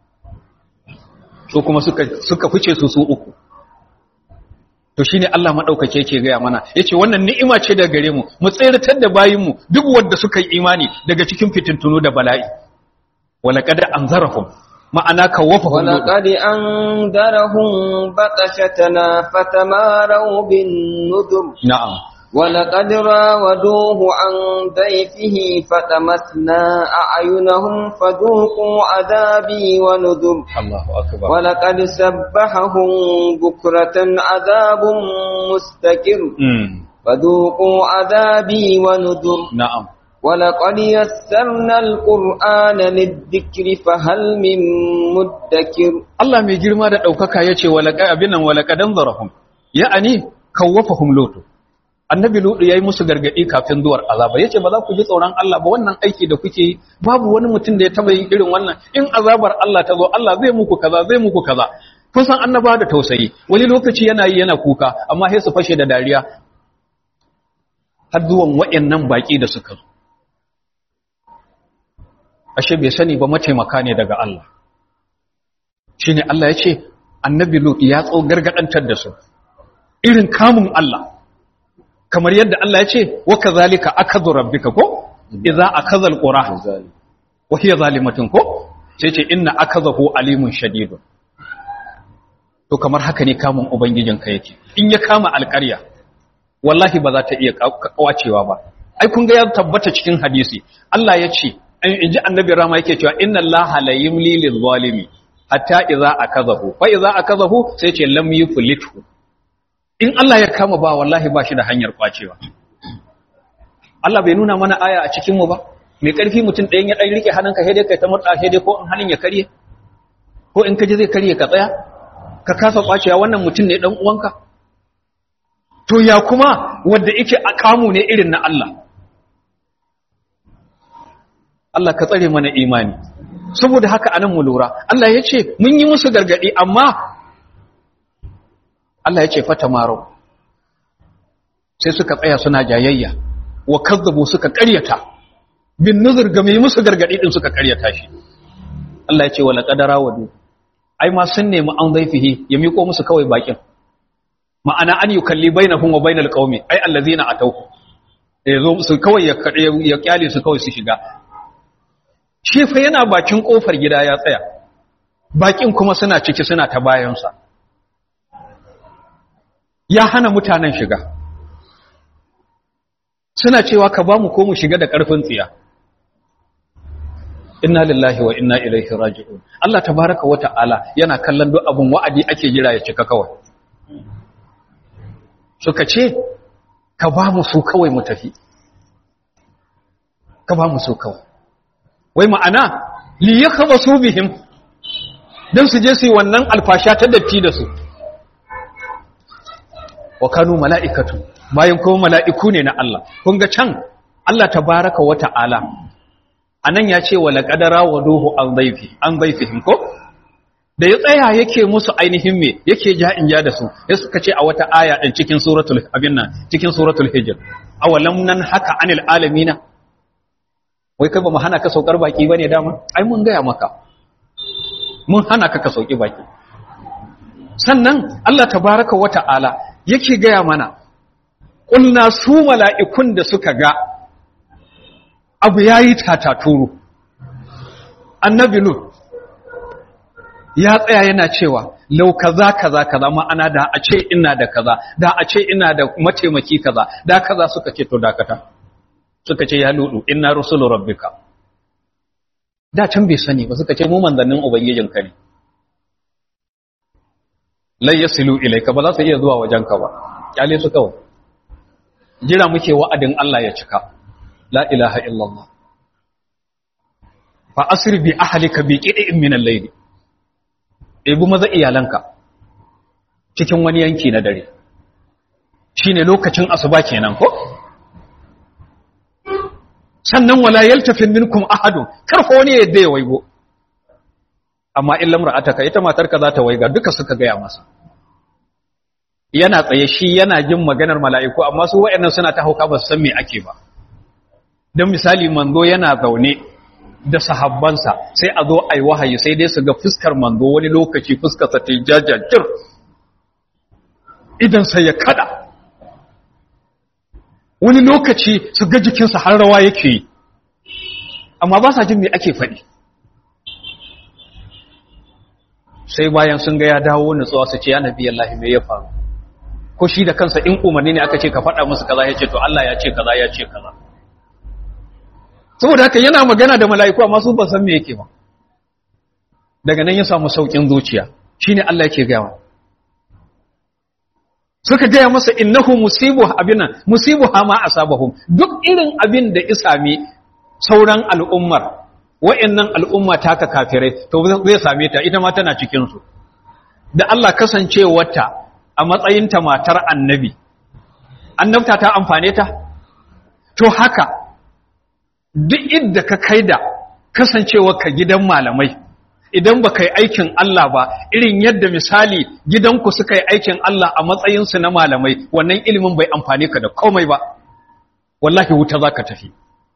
su kuma suka suka fice su su uku to shine Allah madaukake yake gaya mana yace wannan ni'ima ce daga gare mu mu tsiratar da bayinmu duk wanda suka yi imani daga cikin fitintunu da bala'i walaqad anzarahum ma'ana kawafahum ولقد أنذرهم بطشتنا فتماروا بالنذر na'am ولقد راودوه عن ضيفه فتمسنا أعينهم فذوقوا عذابي ونذر Allahu akbar ولقد سبحهم بكرة عذاب مستكر mm فذوقوا عذابي ونذر na'am ولقد يسرنا القرآن للذكر فهل من مدكر Allah mai girma da ɗaukaka ya ce abinan walakadan zarahun ya'ani kawafahum lotu annabi lutu ya yi musu gargaɗi kafin zuwar azaba ya ce ba za ku ji tsoron Allah ba wannan aiki da kuke yi babu wani mutum da ya taɓa yin irin wannan in azabar Allah ta zo Allah zai muku kaza zai muku kaza kun san annaba da tausayi wani lokaci yana yi yana kuka amma sai su fashe da dariya har zuwan waɗannan baƙi da suka zo ashe bai sani ba mataimaka ne daga Allah shi ne Allah ya ce annabi Lut ya tso gargadantar da su irin kamun Allah kamar yadda Allah ya ce wa kazalika akadhu rabbika ko idza akadha alqura wa hiya zalimatun ko sai ce inna akadhahu alimun shadidun to kamar haka ne kamun ubangijinka yake in ya kama alƙarya wallahi ba za ta iya kwacewa ba ai kun ga ya tabbata cikin hadisi Allah ya ce in ji annabi rama yake cewa inna allaha la yumli lil zalimi hatta idza akazahu fa idza akazahu sai ce lam yuflithu in Allah ya kama ba wallahi ba shi da hanyar kwacewa Allah bai nuna mana aya a cikin mu ba mai karfi mutum ɗayan ya ɗan rike hannunka sai dai kai ta murɗa sai dai ko in hannun ya karye ko in ka ji zai karye ka tsaya ka kasa kwacewa wannan mutum ne dan uwanka to ya kuma wanda yake a kamu ne irin na Allah Allah ka tsare mana imani saboda haka anan mu lura Allah ya ce mun yi musu gargadi amma Allah ya ce fata maro sai suka tsaya suna jayayya wa kazzabu suka ƙaryata bin nuzur ga mai musu gargadi din suka ƙaryata shi Allah ya ce wala qadara wadu ai ma sun nemi an zaifihi ya miko musu kawai bakin ma'ana an yukalli bainahum wa bainal qaumi ai allazina atawhu ya zo su kawai ya ya kyale su kawai su shiga shi fa yana bakin kofar gida ya tsaya bakin kuma suna ciki suna ta bayansa ya hana mutanen shiga suna cewa ka ba mu ko mu shiga da ƙarfin tsiya inna lillahi wa inna ilaihi raji'un Allah tabaraka wa ta'ala yana kallon duk abun wa'adi ake jira ya cika kawai suka ce ka ba mu su kawai mu tafi ka ba mu su kawai wai ma'ana li yakhbasu bihim dan su je su yi wannan alfasha ta datti da su wa kanu mala'ikatu bayan kuma mala'iku ne na Allah kun ga can Allah tabaraka wa ta'ala anan ya ce wala qadara wa duhu an dhaifi an dhaifihim ko da ya tsaya yake musu ainihin me yake ja in ja da su ya suka ce a wata aya din cikin suratul abin nan cikin suratul hijr awalam nan haka anil alamina wai kai ba mu hana ka saukar baki bane dama ai mun gaya maka mun hana ka ka sauki baki sannan Allah tabaraka wa ta'ala yake gaya mana ƙulna su mala'ikun da suka ga abu ya yi tataturu annabi lut ya tsaya yana cewa lau kaza kaza kaza ma'ana da a ce ina da kaza da a ce ina da mataimaki kaza da kaza suka ce to dakata suka ce ya ludu inna rusulu rabbika da can bai sani ba suka ce mu manzannin ubangijinka ne lai yasilu ilaika ba za su iya zuwa wajenka ba kyale su kawai jira muke wa'adin Allah ya cika la ilaha illallah fa asri bi ahlika bi qid'in min al-layl ebu maza iyalanka cikin wani yanki na dare shine lokacin asuba kenan ko sannan wala yaltafin minkum ahadun karfa wani yadda ya waigo amma in lamra'ataka ita matarka za ta waiga duka suka gaya masa yana tsaye shi yana jin maganar mala'iku amma su waɗannan suna ta hauka ba su san me ake ba don misali manzo yana zaune da sahabbansa sai a zo a yi wahayi sai dai su ga fuskar manzo wani lokaci fuskarsa ta yi jajajir idan sai ya kada wani lokaci su ga jikinsa har rawa yake yi amma ba sa jin me ake faɗi sai bayan sun ga ya dawo nutsuwa su ce ya nabi Allah me ya faru ko shi da kansa in umarni ne aka ce ka faɗa musu kaza ya ce to Allah ya ce kaza ya ce kaza saboda haka yana magana da mala'iku amma su ba san me yake ba daga nan ya samu saukin zuciya shine Allah yake gaya suka gaya masa innahu musibu abinan musibu ma asabahum duk irin abin da isami sauran al'ummar wa'annan al'umma taka kafirai to zai same ta ita ma tana cikin su da Allah kasancewarta a matsayinta matar annabi annabta ta amfane ta to haka duk inda ka kai da kasancewa ka gidan malamai idan ba ka yi aikin Allah ba irin yadda misali gidanku suka yi aikin Allah a matsayinsu na malamai wannan ilimin bai amfane ka da komai ba wallahi wuta za ka tafi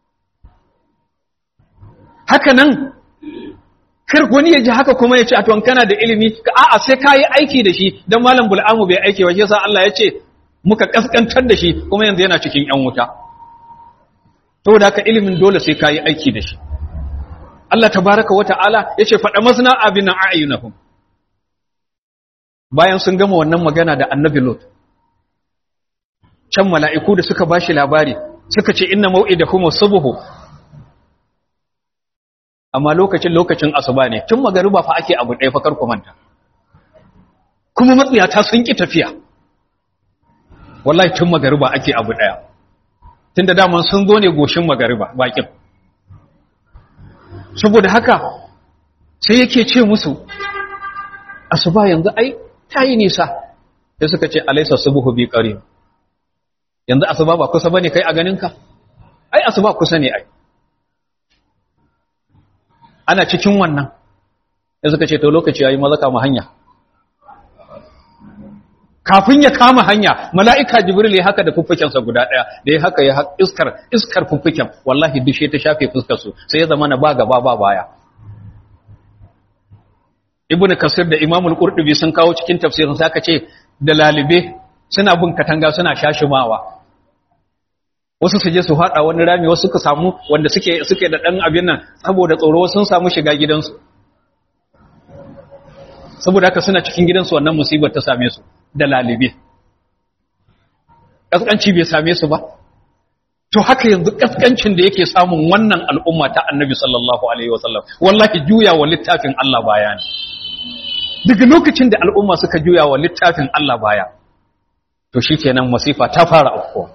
haka nan kar wani ya ji haka kuma ya ce a tuwan kana da ilimi a'a sai ka yi aiki da shi don malam bul'amu bai aiki wa yasa Allah ya ce muka kaskantar da shi kuma yanzu yana cikin yan wuta saboda haka ilimin dole sai ka yi aiki da shi Allah tabaraka wa ta'ala ya ce faɗa masna abin a'ayunahum bayan sun gama wannan magana da annabi lot can mala'iku da suka bashi labari suka ce inna mau'idahum subhu amma lokacin lokacin asuba ne tun magariba fa ake abu ɗaya fakar kumanta kuma matsiyata sun ki tafiya wallahi tun magariba ake abu ɗaya tunda daman sun zo ne goshin magariba bakin saboda haka sai yake ce musu asuba yanzu ai ta yi nisa sai suka ce alaisa subuhu bi qarib yanzu asuba ba kusa bane kai a ganinka ai asuba kusa ne ai ana cikin wannan ya suka ce to lokaci yayi maza kama hanya kafin ya kama hanya mala'ika jibril ya haka da fuffukensa guda ɗaya da ya haka ya iskar iskar fuffuken wallahi dushe ta shafe fuskar su sai ya zama na ba gaba ba baya ibnu kasir da imamul qurtubi sun kawo cikin tafsirin sa aka ce da lalibe suna bin katanga suna shashimawa wasu su je su haɗa wani rami wasu suka samu wanda suke suke da ɗan abin nan saboda tsoro sun samu shiga gidansu saboda haka suna cikin gidansu wannan musibar ta same su da lalibe ƙasƙanci bai same su ba to haka yanzu ƙasƙancin da yake samun wannan al'umma ta annabi sallallahu alaihi wasallam wallahi juya wa littafin Allah baya ne daga lokacin da al'umma suka juya wa littafin Allah baya to shikenan masifa ta fara afkuwa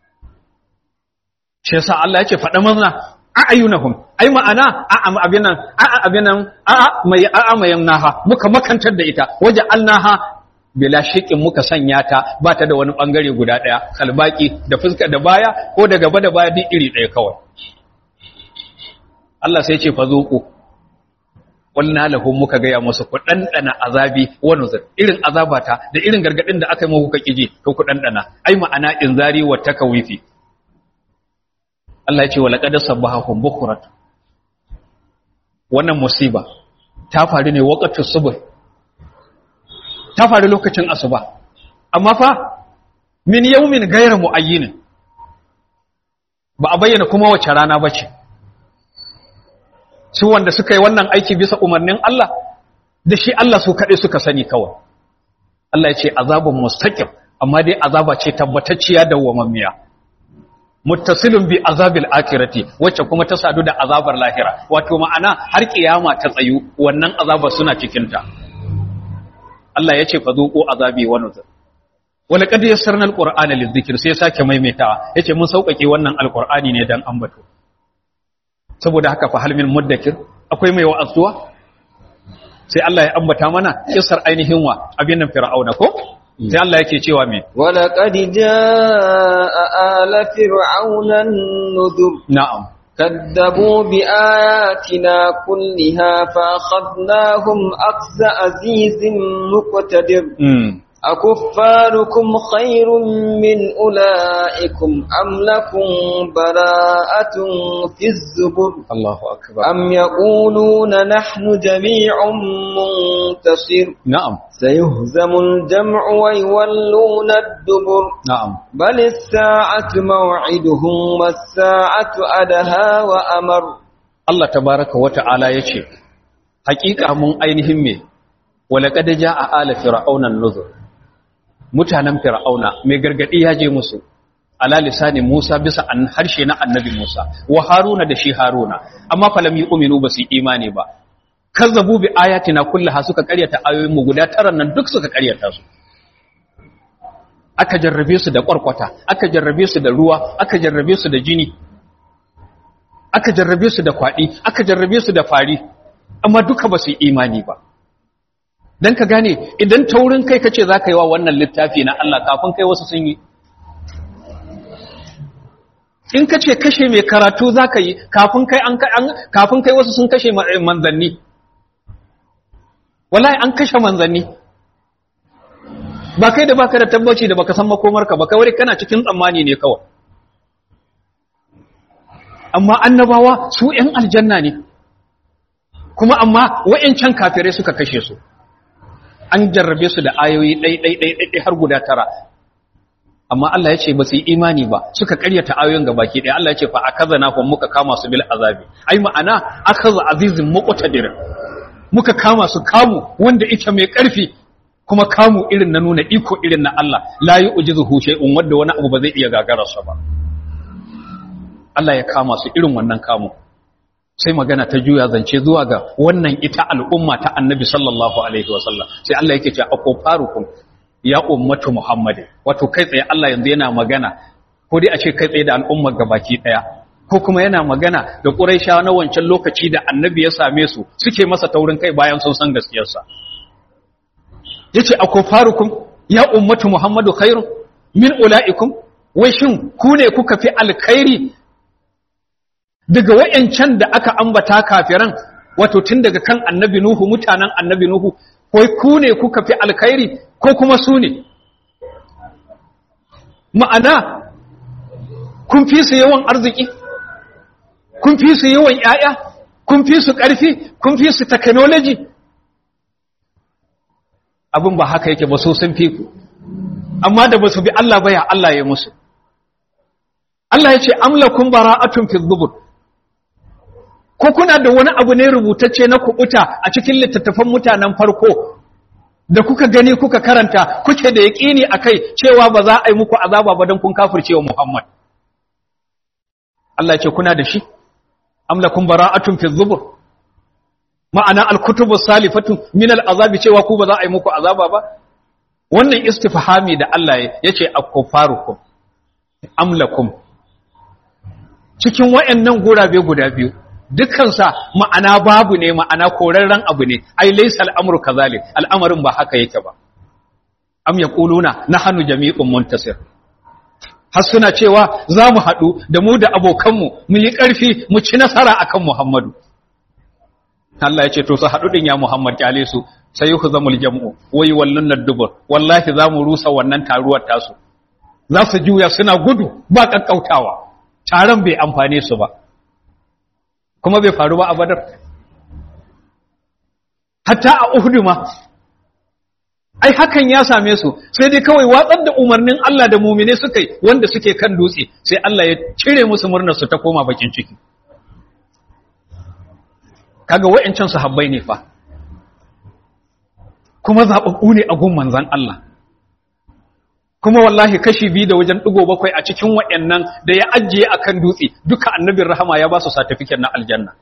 shi yasa Allah yake faɗa mana a'ayunahum ai ma'ana a'a abinan a'a abinan a'a mai a'a mayan naha muka makantar da ita waje alnaha bila shikin muka sanya ta ba ta da wani bangare guda daya kalbaki da fuska da baya ko da gaba da baya duk iri daya kawai Allah sai ya ce fa zuqu qulna lahum muka ga ya musu ku dandana azabi wa nuzur irin azabata da irin gargadin da aka yi muku kiji to ku dandana ai ma'ana inzari wa takawifi Allah ya ce wala qad sabbahum bukrat wannan musiba ta faru ne waqtus subh ta faru lokacin asuba amma fa min yawmin ghayra muayyin ba a bayyana kuma wace rana bace su wanda suka yi wannan aiki bisa umarnin Allah da shi Allah su kaɗai suka sani kawai Allah ya ce azabun mustaqim amma dai azaba ce tabbatacciya da wamammiya muttasilun bi azabil akhirati wacce kuma ta sadu da azabar lahira wato ma'ana har kiyama ta tsayu wannan azaba suna cikin ta Allah ya ce fa zuqu azabi wa nuzur wala qad yassarna alqur'ana lidhikr sai sake maimaitawa yace mun sauƙaƙe wannan alqur'ani ne dan ambato saboda haka fa hal min muddakir akwai mai wa'azuwa sai Allah ya ambata mana kissar ainihin wa abin nan fir'auna ko sai Allah yake cewa me wala qad jaa ala fir'auna an-nudhur na'am كذبوا بآياتنا كلها فأخذناهم أخذ عزيز مقتدر mm. أكفاركم خير من أولئكم أم لكم براءة في الزبر Allahu akbar أم يقولون نحن جميع منتصر na'am سيهزم الجمع ويولون الدبر na'am بل الساعة موعدهم والساعة أدهى وأمر Allah tabaraka wa ta'ala yace hakika mun ainihin me wala qad jaa ala fir'auna an-nuzur mutanen fir'auna mai gargadi ya je musu ala lisani Musa bisa an harshe na annabi Musa wa Haruna da shi Haruna amma falam yu'minu basu imani ba kazzabu bi ayatina kullaha suka karyata ayoyin mu guda taran nan duk suka karyata su aka jarrabe su da kwarkwata aka jarrabe su da ruwa aka jarrabe su da jini aka jarrabe su da kwaɗi aka jarrabe su da fari amma duka ba su yi imani ba don ka gane idan taurin kai kace za ka yi wa wannan littafi na Allah kafin kai wasu sun yi in ka ce kashe mai karatu za ka yi kafin kai an kafin kai wasu sun kashe manzanni wallahi an kashe manzanni ba kai da baka da tabbaci da baka san makomarka ba kawai kana cikin tsammani ne kawai amma annabawa su ‘yan aljanna ne kuma amma wa'yancan kafirai suka kashe su an jarrabe su da ayoyi ɗai-ɗai-ɗai har guda tara amma Allah ya ce ba su yi imani ba suka karyata ayoyin ga baki ɗaya Allah ya ce fa a kaza na kuma muka kama su bil azabi ai ma'ana akaza azizin muqtadir muka kama su kamu wanda ita mai ƙarfi kuma kamu irin na nuna iko irin na Allah la yu'jizuhu shay'un wanda wani abu ba zai iya gagararsa ba Allah ya kama su irin wannan kamu sai magana ta juya zance zuwa ga wannan ita al'umma ta annabi sallallahu alaihi wasallam sai Allah yake cewa akofarukum ya ummatu muhammadin wato kai tsaye Allah yanzu yana magana ko dai a ce kai tsaye da al'ummar gabaki daya ko kuma yana magana da quraishawa na wancan lokaci da annabi ya same su suke masa taurin kai bayan sun san gaskiyarsa yace akofarukum ya ummatu muhammadu khairun min ulaikum wai shin ku ne kuka fi alkhairi daga wayancan da aka ambata kafiran wato tun daga kan annabi nuhu mutanen annabi nuhu ko ku ne kuka fi alkhairi ko kuma su ne ma'ana kun fi su yawan arziki kun fi su yawan ‘ya'ya kun fi su ƙarfi kun fi su technology abin ba haka yake ba so sun fi ku amma da ba su bi Allah ba ya Allah ya musu Allah ya ce amlakun bara'atun fi zubur ko kuna da wani abu ne rubutacce na kubuta a cikin littattafan mutanen farko da kuka gani kuka karanta kuke da yaƙini a kai cewa ba za a yi muku azaba ba don kun kafirce wa Muhammad Allah ce kuna da shi amlakun bara'atun fi zubur ma'ana alkutubu salifatu min al'azabi cewa ku ba za a yi muku azaba ba wannan istifhami da Allah ya ce akufarukum amlakum cikin wayannan gurabe guda biyu dukkansa ma'ana babu ne ma'ana korarren abu ne ai laysa al'amru kazalik al'amarin ba haka yake ba am yaquluna nahnu jami'un muntasir har suna cewa za mu haɗu da mu da abokanmu mu yi ƙarfi mu ci nasara akan Muhammadu Allah ya ce to su haɗu ɗin ya Muhammad kyale su sai yi zamul jam'u wai wallon na dubur wallahi za mu rusa wannan taruwar tasu za su juya suna gudu ba ƙaƙƙautawa taron bai amfane su ba kuma bai faru ba a badar hatta a uhudu ma ai hakan ya same su sai dai kawai watsar da umarnin Allah da mumine suka yi wanda suke kan dutse sai Allah ya cire musu murnar su ta koma bakin ciki kaga wa'ancan sahabbai ne fa kuma zababbu ne a gun manzon Allah kuma wallahi kashi biyu da wajen digo bakwai a cikin wa'annan da ya ajiye akan dutse duka annabin rahama ya ba su certificate na aljanna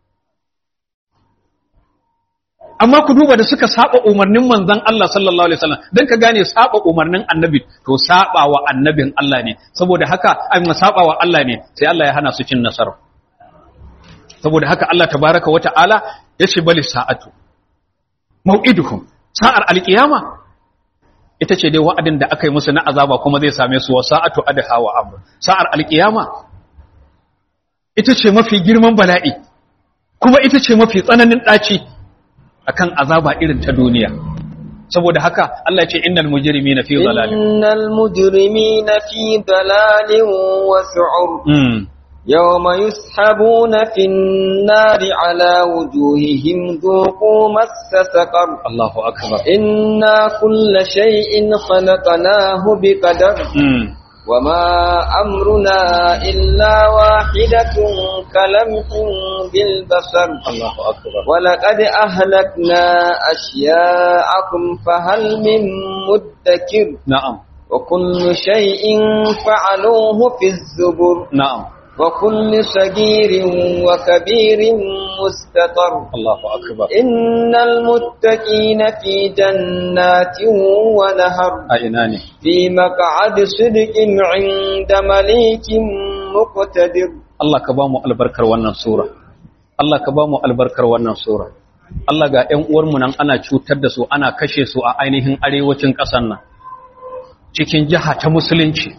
amma ku duba da suka saba umarnin manzon Allah sallallahu alaihi wasallam dan ka gane saba umarnin annabi to saba wa annabin Allah ne saboda haka ai saba wa Allah ne sai Allah ya hana su cin nasara saboda haka Allah tabaraka wa ta'ala yace bali sa'atu mau'iduhum sa'ar alqiyama ita ce dai wa'adin da aka yi musu na azaba kuma zai same su wa sa'atu adha wa amr sa'ar alqiyama ita ce mafi girman bala'i kuma ita ce mafi tsananin daci akan azaba irin ta duniya saboda haka Allah ya ce innal mujrimina fi dhalalin innal mujrimina fi dalalin wa su'ur يوم يسحبون في النار على وجوههم ذوقوا مس سقر الله أكبر إنا كل شيء خلقناه بقدر وما أمرنا إلا واحدة كلمح بالبصر الله أكبر ولقد أهلكنا أشياءكم فهل من مدكر نعم وكل شيء فعلوه في الزبر نعم وكل صغير وكبير مستطر الله أكبر إن المتقين في جنات ونهر أيناني في مقعد صدق عند مليك مقتدر Allah ka ba mu albarkar wannan sura Allah ka ba mu albarkar wannan sura Allah ga ƴan uwarmu nan ana cutar da su ana kashe su a ainihin arewacin ƙasar nan cikin jiha ta musulunci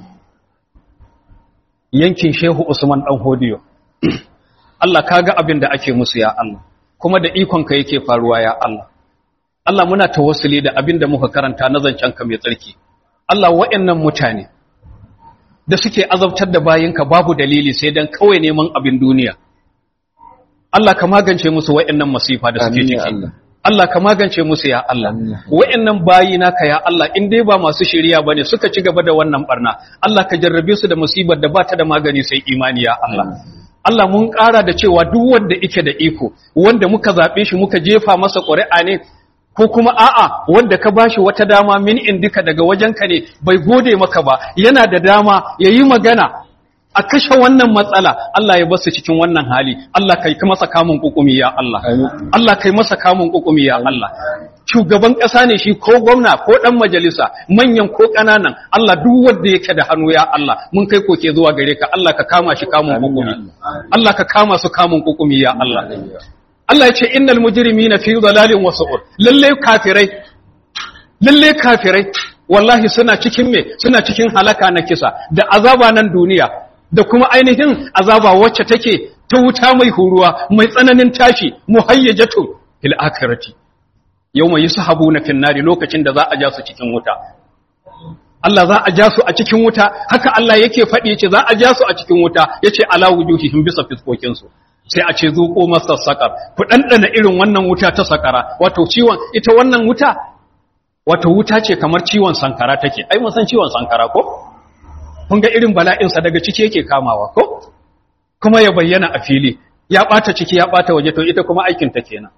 yankin Shehu Usman dan Hodiyo Allah kaga abin da ake musu ya Allah kuma da ikon ka yake faruwa ya Allah Allah muna tawassuli da abin da muka karanta na zancen ka mai tsarki Allah wa'annan mutane da suke azabtar da bayinka babu dalili sai dan kawai neman abin duniya Allah ka magance musu wa'annan masifa da suke Amin ciki ya Allah. Allah ka magance musu ya Allah Amin ya wa'annan bayina ka ya Allah in dai ba masu shiriya bane suka ci gaba da wannan barna Allah ka jarrabe su da musibar da ba ta da magani sai imani ya Allah Allah mun ƙara da cewa duk wanda yake da iko wanda muka zaɓe shi muka jefa masa ƙuri'a ne ko kuma a'a wanda ka bashi wata dama min indika daga wajenka ne bai gode maka ba yana da dama yayi magana a kashe wannan matsala Allah ya basu cikin wannan hali Allah kai masa kamun kukumi ya Allah Allah kai masa kamun kukumi ya Allah shugaban ƙasa ne shi ko gwamna ko ɗan majalisa manyan ko ƙananan Allah duk wanda yake da hannu ya Allah mun kai koke zuwa gare ka Allah ka kama shi kamun kukumi Allah ka kama su kamun kukumi ya Allah Allah ya ce innal mujrimina fi dalalin wa su'ur lalle kafirai lalle kafirai wallahi suna cikin me suna cikin halaka na kisa da azaba nan duniya da kuma ainihin azaba wacce take ta wuta mai huruwa mai tsananin tashi muhayyajatu fil akhirati yawma yushabuna fin nari lokacin da za a ja su cikin wuta Allah za a ja su a cikin wuta haka Allah yake faɗi yace za a ja su a cikin wuta yace ala wujuhihim bisa fiskokin su sai a ce zuko masa sakar ku dandana irin wannan wuta ta sakara wato ciwon ita wannan wuta wato wuta ce kamar ciwon sankara take ai mun san ciwon sankara ko kun ga irin bala'in sa daga ciki yake kamawa ko kuma ya bayyana a fili ya bata ciki ya bata waje to ita kuma aikin ta kenan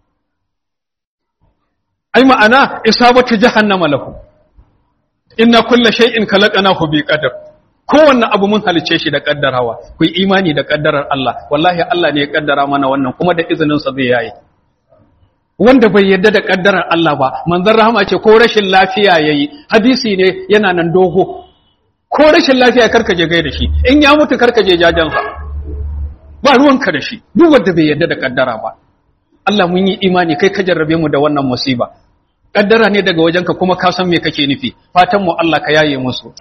ai ma'ana isabatu jahannama lahu inna kulla shay'in khalaqnahu bi qadar kowanne abu mun halice shi da kaddarawa ku yi imani da kaddarar Allah wallahi Allah ne ya kaddara mana wannan kuma da izinin sa zai yayi wanda bai yarda da kaddarar Allah ba manzon rahama ce ko rashin lafiya yayi hadisi ne yana nan dogo ko rashin lafiya karka je gaida shi in ya mutu karka je jajansa ba ruwanka da shi duk wanda bai yarda da kaddara ba Allah mun yi imani kai ka jarrabe mu da wannan musiba kaddara ne daga wajenka kuma ka san me kake nufi fatan mu Allah ka yaye musu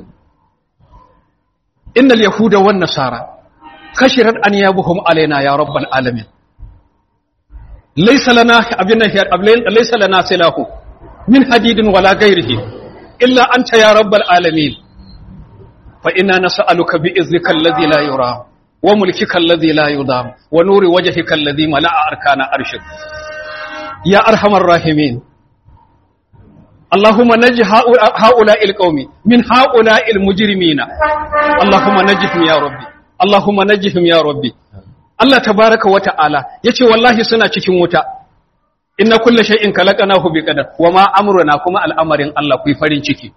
innal yahuda wan nasara khashirat an yabuhum alaina ya rabbal alamin laysa lana abinna hiya laysa lana silahu min hadidin wala ghairihi illa anta ya rabbal alamin fa inna nas'aluka bi izzika alladhi la yura wa mulkika alladhi la yudam wa nuri wajhika alladhi mala'a arkana arshik ya arhamar rahimin اللهم نج هؤلاء القوم من هؤلاء المجرمين اللهم نجهم يا ربي اللهم نجهم يا ربي Allah tabaraka wa ta'ala yace wallahi suna cikin wuta inna kulla shay'in khalaqnahu biqadar wa ma amruna kuma al'amarin Allah ku farin ciki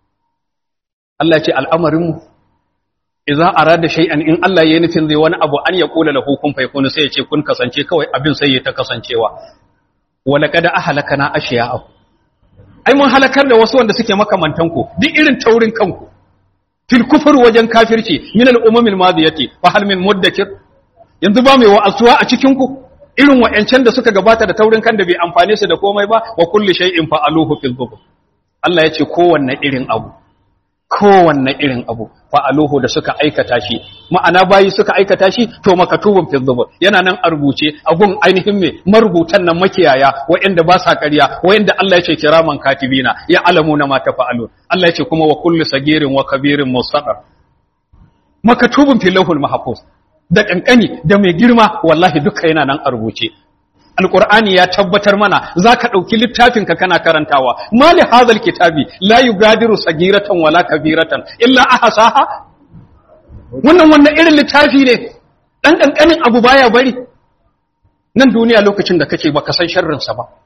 Allah ce al'amarin mu idza arada shay'an in Allah yayi nufin zai wani abu an ya kula lahu kun fayakun sai ya ce kun kasance kawai abin sai ya ta kasancewa wa laqad ahlakana ashiya'ahu ai mun halakar da wasu wanda suke makamantan ku duk irin taurin kanku fil kufur wajen kafirci min al umamil madiyati fa hal min muddakir yanzu ba mai wa'azuwa a cikin ku irin wa'ancan da suka gabata da taurin kan da bai amfane su da komai ba wa kulli shay'in fa'aluhu fil zubur Allah ya ce kowanne irin abu kowanne irin abu fa'aluhu da suka aikata shi ma'ana bayi suka aikata shi to makatubun fil zubur yana nan a rubuce a gun ainihin me marubutan nan makiyaya wa'anda ba sa ƙarya wa'anda Allah ya ce kiraman katibina ya alamu na mata fa'alu Allah ya ce kuma wa kulli sagirin wa kabirin mustaqar makatubun fil lawhul mahfuz da kankani da mai girma wallahi duka yana nan a rubuce alqur'ani ya tabbatar mana zaka dauki littafin ka kana karantawa mali hadhal kitabi la yugadiru sagiratan wala kabiratan illa ahsaha wannan wannan irin littafi ne dan kankanin abu baya bari nan duniya lokacin da kake baka san sharrin sa ba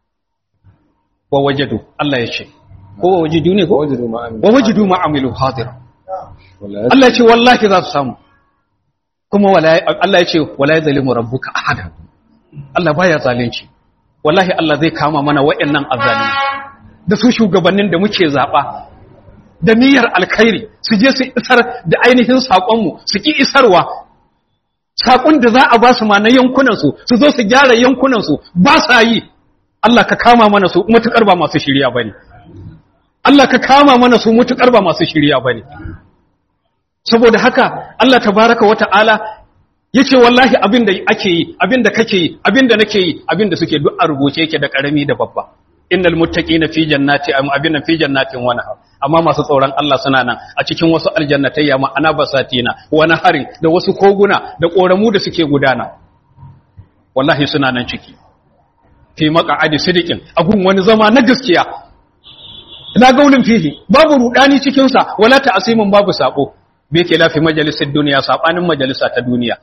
wa wajadu Allah ya ce ko wa wajidu ne ko wa wajidu ma amilu hadir Allah ya ce wallahi za su samu kuma Allah ya ce wala yazlimu rabbuka ahada Allah baya zalunci wallahi Allah zai kama mana waɗannan azzalimi da su shugabannin da muke zaba da niyyar alkhairi su je su isar da ainihin sakon mu su ki isarwa sakon da za a ba su ma na yankunan su su zo su gyara yankunan su ba sa yi Allah ka kama mana su mutukar ba masu shirya bane Allah ka kama mana su mutukar ba masu shirya bane saboda haka Allah tabaraka wa ta'ala yace wallahi abin da ake yi abin da kake yi abin da nake yi abin da suke duk a rubuce yake da karami da babba innal muttaqina fi jannati am abin fi jannatin wa nahar amma masu tsoron Allah suna nan a cikin wasu aljannatayya ma ana basatina wa naharin da wasu koguna da koramu da suke gudana wallahi suna nan ciki fi maq'adi sidiqin agun wani zama na gaskiya la gaulin fihi babu rudani cikin sa wala ta'asimin babu sabo bai ke lafi majalisar duniya saɓanin majalisa ta duniya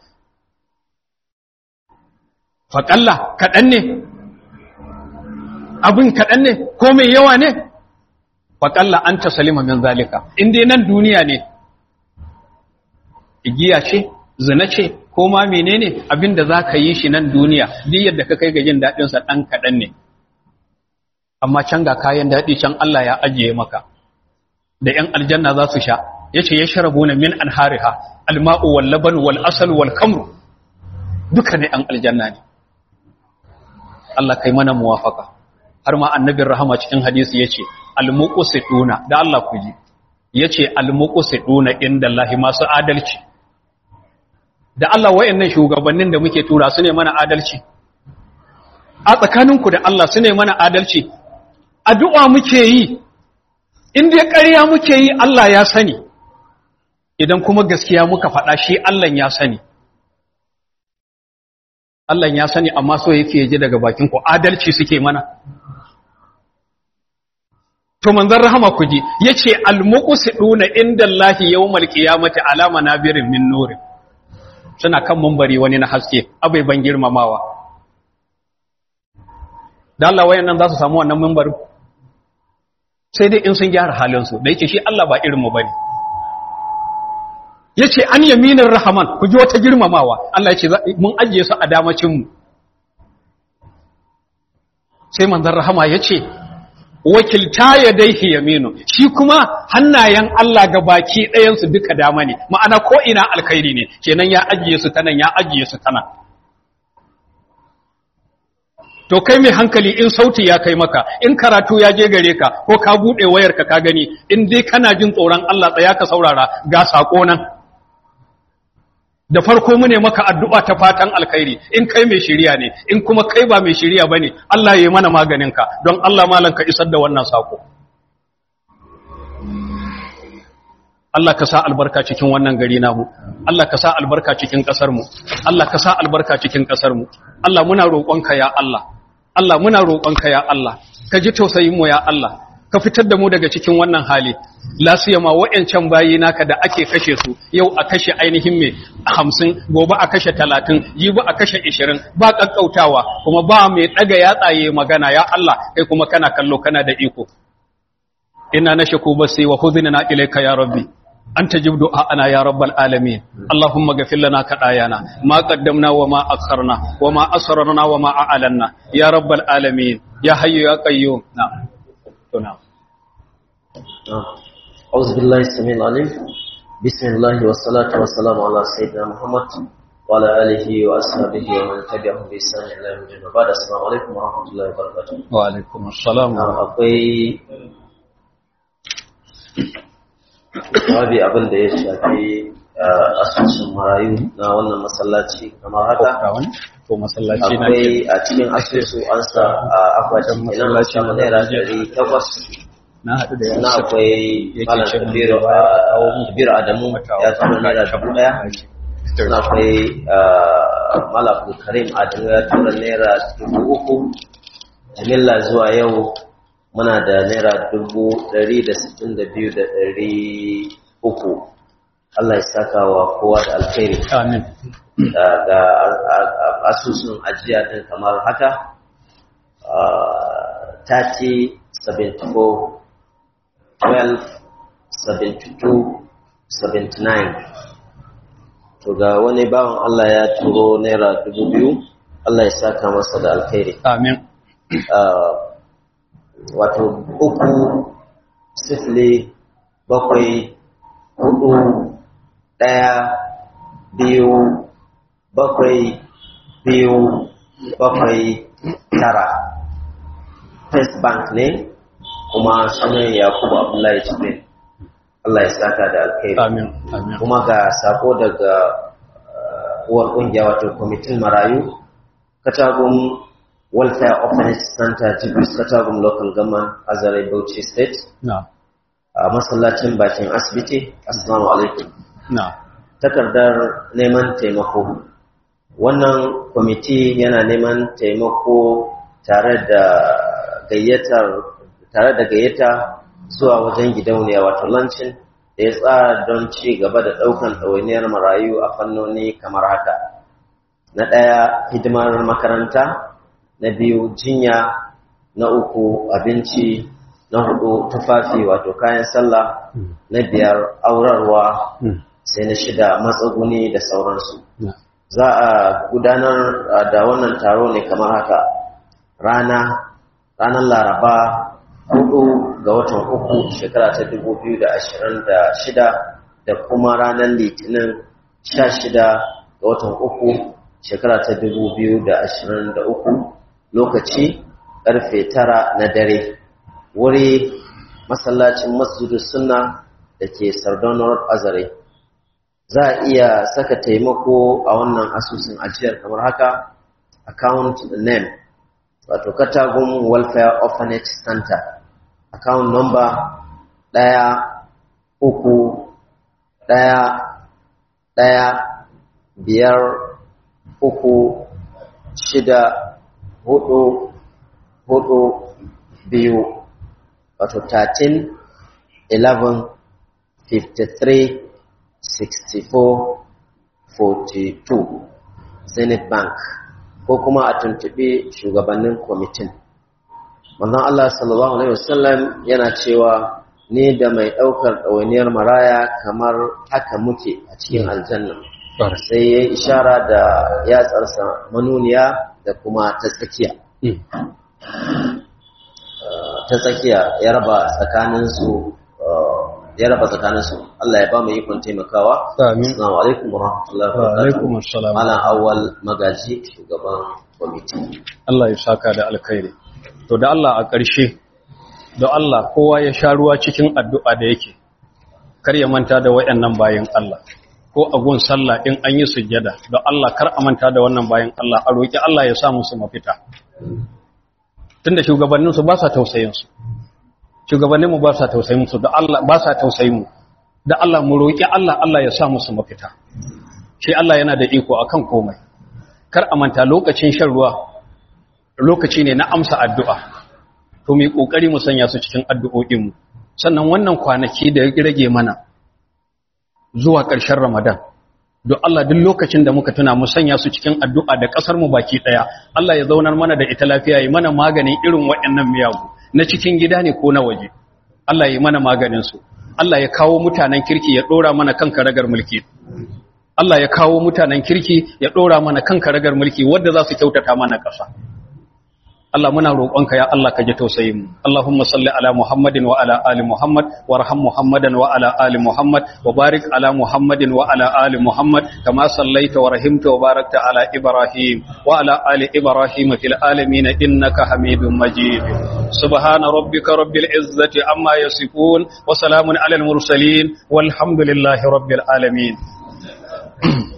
faƙalla kaɗan ne abin kaɗan ne ko mai yawa ne faƙalla an ta salima min zalika inda nan duniya ne igiya ce zina ce ko ma menene abin da za ka yi shi nan duniya duk yadda ka kai ga jin daɗinsa ɗan kaɗan ne amma can ga kayan daɗi can Allah ya ajiye maka da ‘yan aljanna za su sha ya ce ya sharabu na min an hariha alma'u wal laban wal asal wal kamru duka ne an aljanna ne Allah kai mana muwafaka har ma annabin rahama cikin hadisi ya ce almuqsiduna da Allah ku ji ya ce almuqsiduna inda Allah masu adalci da Allah wayannan shugabannin da muke tura su ne mana adalci a tsakaninku da Allah su ne mana adalci addu'a muke yi in dai ƙarya muke yi Allah ya sani idan kuma gaskiya muka faɗa shi Allah ya sani Allah ya sani amma so yake ji daga bakin ku adalci suke mana to manzon rahama ku ji yace almuqsiduna indallahi yawmal qiyamati ala manabirin min nur suna kan mumbari wani na haske abai ban girmamawa dan Allah wayannan za su samu wannan mumbarin sai dai in sun gyara halin su da yake shi Allah ba irin mu bane yace an yaminin rahaman ku ji wata girmamawa Allah yace mun ajiye su a damacin mu sai manzon rahama yace wakilta ya daihi yaminu shi kuma hannayen Allah ga baki ɗayansu duka dama ne ma'ana ko ina alkhairi ne kenan ya ajiye su tanan ya ajiye su tanan to kai mai hankali in sauti ya kai maka in karatu ya je gare ka ko ka buɗe wayarka ka gani in dai kana jin tsoron Allah tsaya ka saurara ga sako nan da farko mu ne maka addu'a ta fatan alkhairi in kai mai shiriya ne in kuma kai ba mai shiriya bane Allah ya yi mana maganin ka don Allah malan ka isar da wannan sako Allah ka sa albarka cikin wannan gari namu Allah ka sa albarka cikin kasar mu Allah ka sa albarka cikin kasar mu Allah muna roƙonka ya Allah Allah muna roƙonka ya Allah ka ji tausayin mu ya Allah ka fitar da mu daga cikin wannan hali lasiyama wa'yancan bayi naka da ake kashe su yau a kashe ainihin mai hamsin gobe a kashe talatin jibi a kashe ishirin ba ƙaƙƙautawa kuma ba mai ɗaga yatsaye magana ya Allah kai kuma kana kallo kana da iko ina na shaku basi wa huzina ilaika ya rabbi أنت جب دعاءنا يا رب العالمين اللهم اغفر لنا خطايانا ما قدمنا وما أخرنا وما أسررنا وما أعلنا يا رب العالمين يا حي يا قيوم نعم نعم أعوذ بالله السميع العليم بسم الله والصلاة والسلام على سيدنا محمد وعلى آله وأصحابه ومن تبعهم بإحسان إلى يوم الدين وبعد السلام عليكم ورحمة الله وبركاته وعليكم السلام akwai babi abin da ya shafi asusun marayu na wannan masallaci kamar haka to masallaci na akwai a cikin asusu an sa a akwatin kenan Masallaci sama na naira Najeriya. ɗari takwas na haɗu da na akwai yake malam ce mun kabiru da baya a kawo mu kabiru adamu ya tura naira dubu ɗaya na akwai malam abdulkarim adamu ya tura naira dubu uku jimilla zuwa yau muna da naira dubu ɗari da sittin da biyu da ɗari uku Allah ya saka wa kowa da alkhairi amin da ga asusun ajiya din kamar haka uh, 30 74 12 72 79 to ga wani bawan Allah ya turo naira dubu biyu Allah ya saka masa da alkhairi amin uh, wato uku sifili bakwai hudu ɗaya biyu bakwai biyu bakwai tara first bank ne kuma sunan yakubu abdullahi jibril Allah ya saka da alkhairi amin amin kuma ga sako daga uh, uwar kungiya wato kwamitin marayu katagun welfare orphanage center jibris katagun local government azare bauchi state na a masallacin bakin asibiti assalamu alaikum na takardar neman taimako wannan kwamiti yana neman taimako tare da gayyatar tare da gayyata zuwa wajen gidauniya wato lancin da ya tsara don ci gaba da ɗaukan ɗawainiyar marayu a fannoni kamar haka na ɗaya hidimar makaranta na biyu jinya na uku abinci na hudu tufafi wato kayan sallah na biyar aurarwa sai na shida matsuguni da sauransu na za a gudanar uh, da wannan taro ne kamar haka rana ranar laraba hudu ga watan uku shekara ta dubu biyu da ashirin da shida da kuma ranar litinin sha shida ga watan uku shekara ta dubu biyu da ashirin da uku lokaci karfe tara na dare wuri masallacin masjidu sunna da ke sardaunar azare za a iya saka taimako a wannan asusun ajiyar kamar haka account name wato katagun welfare orphanage center account number ɗaya uku ɗaya ɗaya biyar uku shida hudu hudu biyu wato 13 11 53 64 42 zenith bank ko kuma a tuntuɓi shugabannin kwamitin manzon Allah sallallahu alaihi wasallam yana cewa ni da mai ɗaukar ɗawainiyar maraya kamar haka muke a cikin aljanna sai ya ishara da yatsarsa manuniya da kuma ta tsakiya ta tsakiya ya raba tsakaninsu ya raba tsakaninsu Allah ya ba mu ikon taimakawa Amin. assalamu alaikum warahmatullahi Wa alaikum wabarakatuh assalam. malam awwal magaji shugaban kwamiti Allah ya saka da alkhairi to da Allah a ƙarshe da Allah kowa ya sha ruwa cikin addu'a da yake kar ya manta da wayannan bayan Allah ko a gun sallah in an yi sujjada da Allah kar a manta da wannan bayan Allah a roki Allah ya sa musu mafita tunda shugabannin su ba sa tausayin su shugabannin mu ba sa tausayin su da Allah ba sa tausayin mu da Allah mu roki Allah Allah ya sa musu mafita shi Allah yana da iko akan komai kar a manta lokacin shan ruwa lokaci ne na amsa addu'a to mu yi kokari mu sanya su cikin addu'o'in mu sannan wannan kwanaki da ya rage mana zuwa ƙarshen Ramadan don Allah duk lokacin da muka tuna mu sanya su cikin addu'a da ƙasar mu baki ɗaya Allah ya zaunar mana da ita lafiya yi mana maganin irin waɗannan miyagu na cikin gida ne ko na waje Allah ya yi mana maganin su Allah ya kawo mutanen kirki ya ɗora mana kan karagar mulki Allah ya kawo mutanen kirki ya ɗora mana kan karagar mulki wadda za su kyautata mana ƙasa Allah muna roƙonka ya Allah ka ji tausayin mu Allahumma salli ala Muhammadin wa ala ali Muhammad warham Muhammadan wa ala ali Muhammad wa barik ala Muhammadin wa ala ali Muhammad kama sallaita wa rahimta wa barakta ala Ibrahim wa ala ali Ibrahim fil alamin innaka Hamidum Majid subhana rabbika rabbil izzati amma yasifun wa salamun ala al mursalin walhamdulillahi rabbil alamin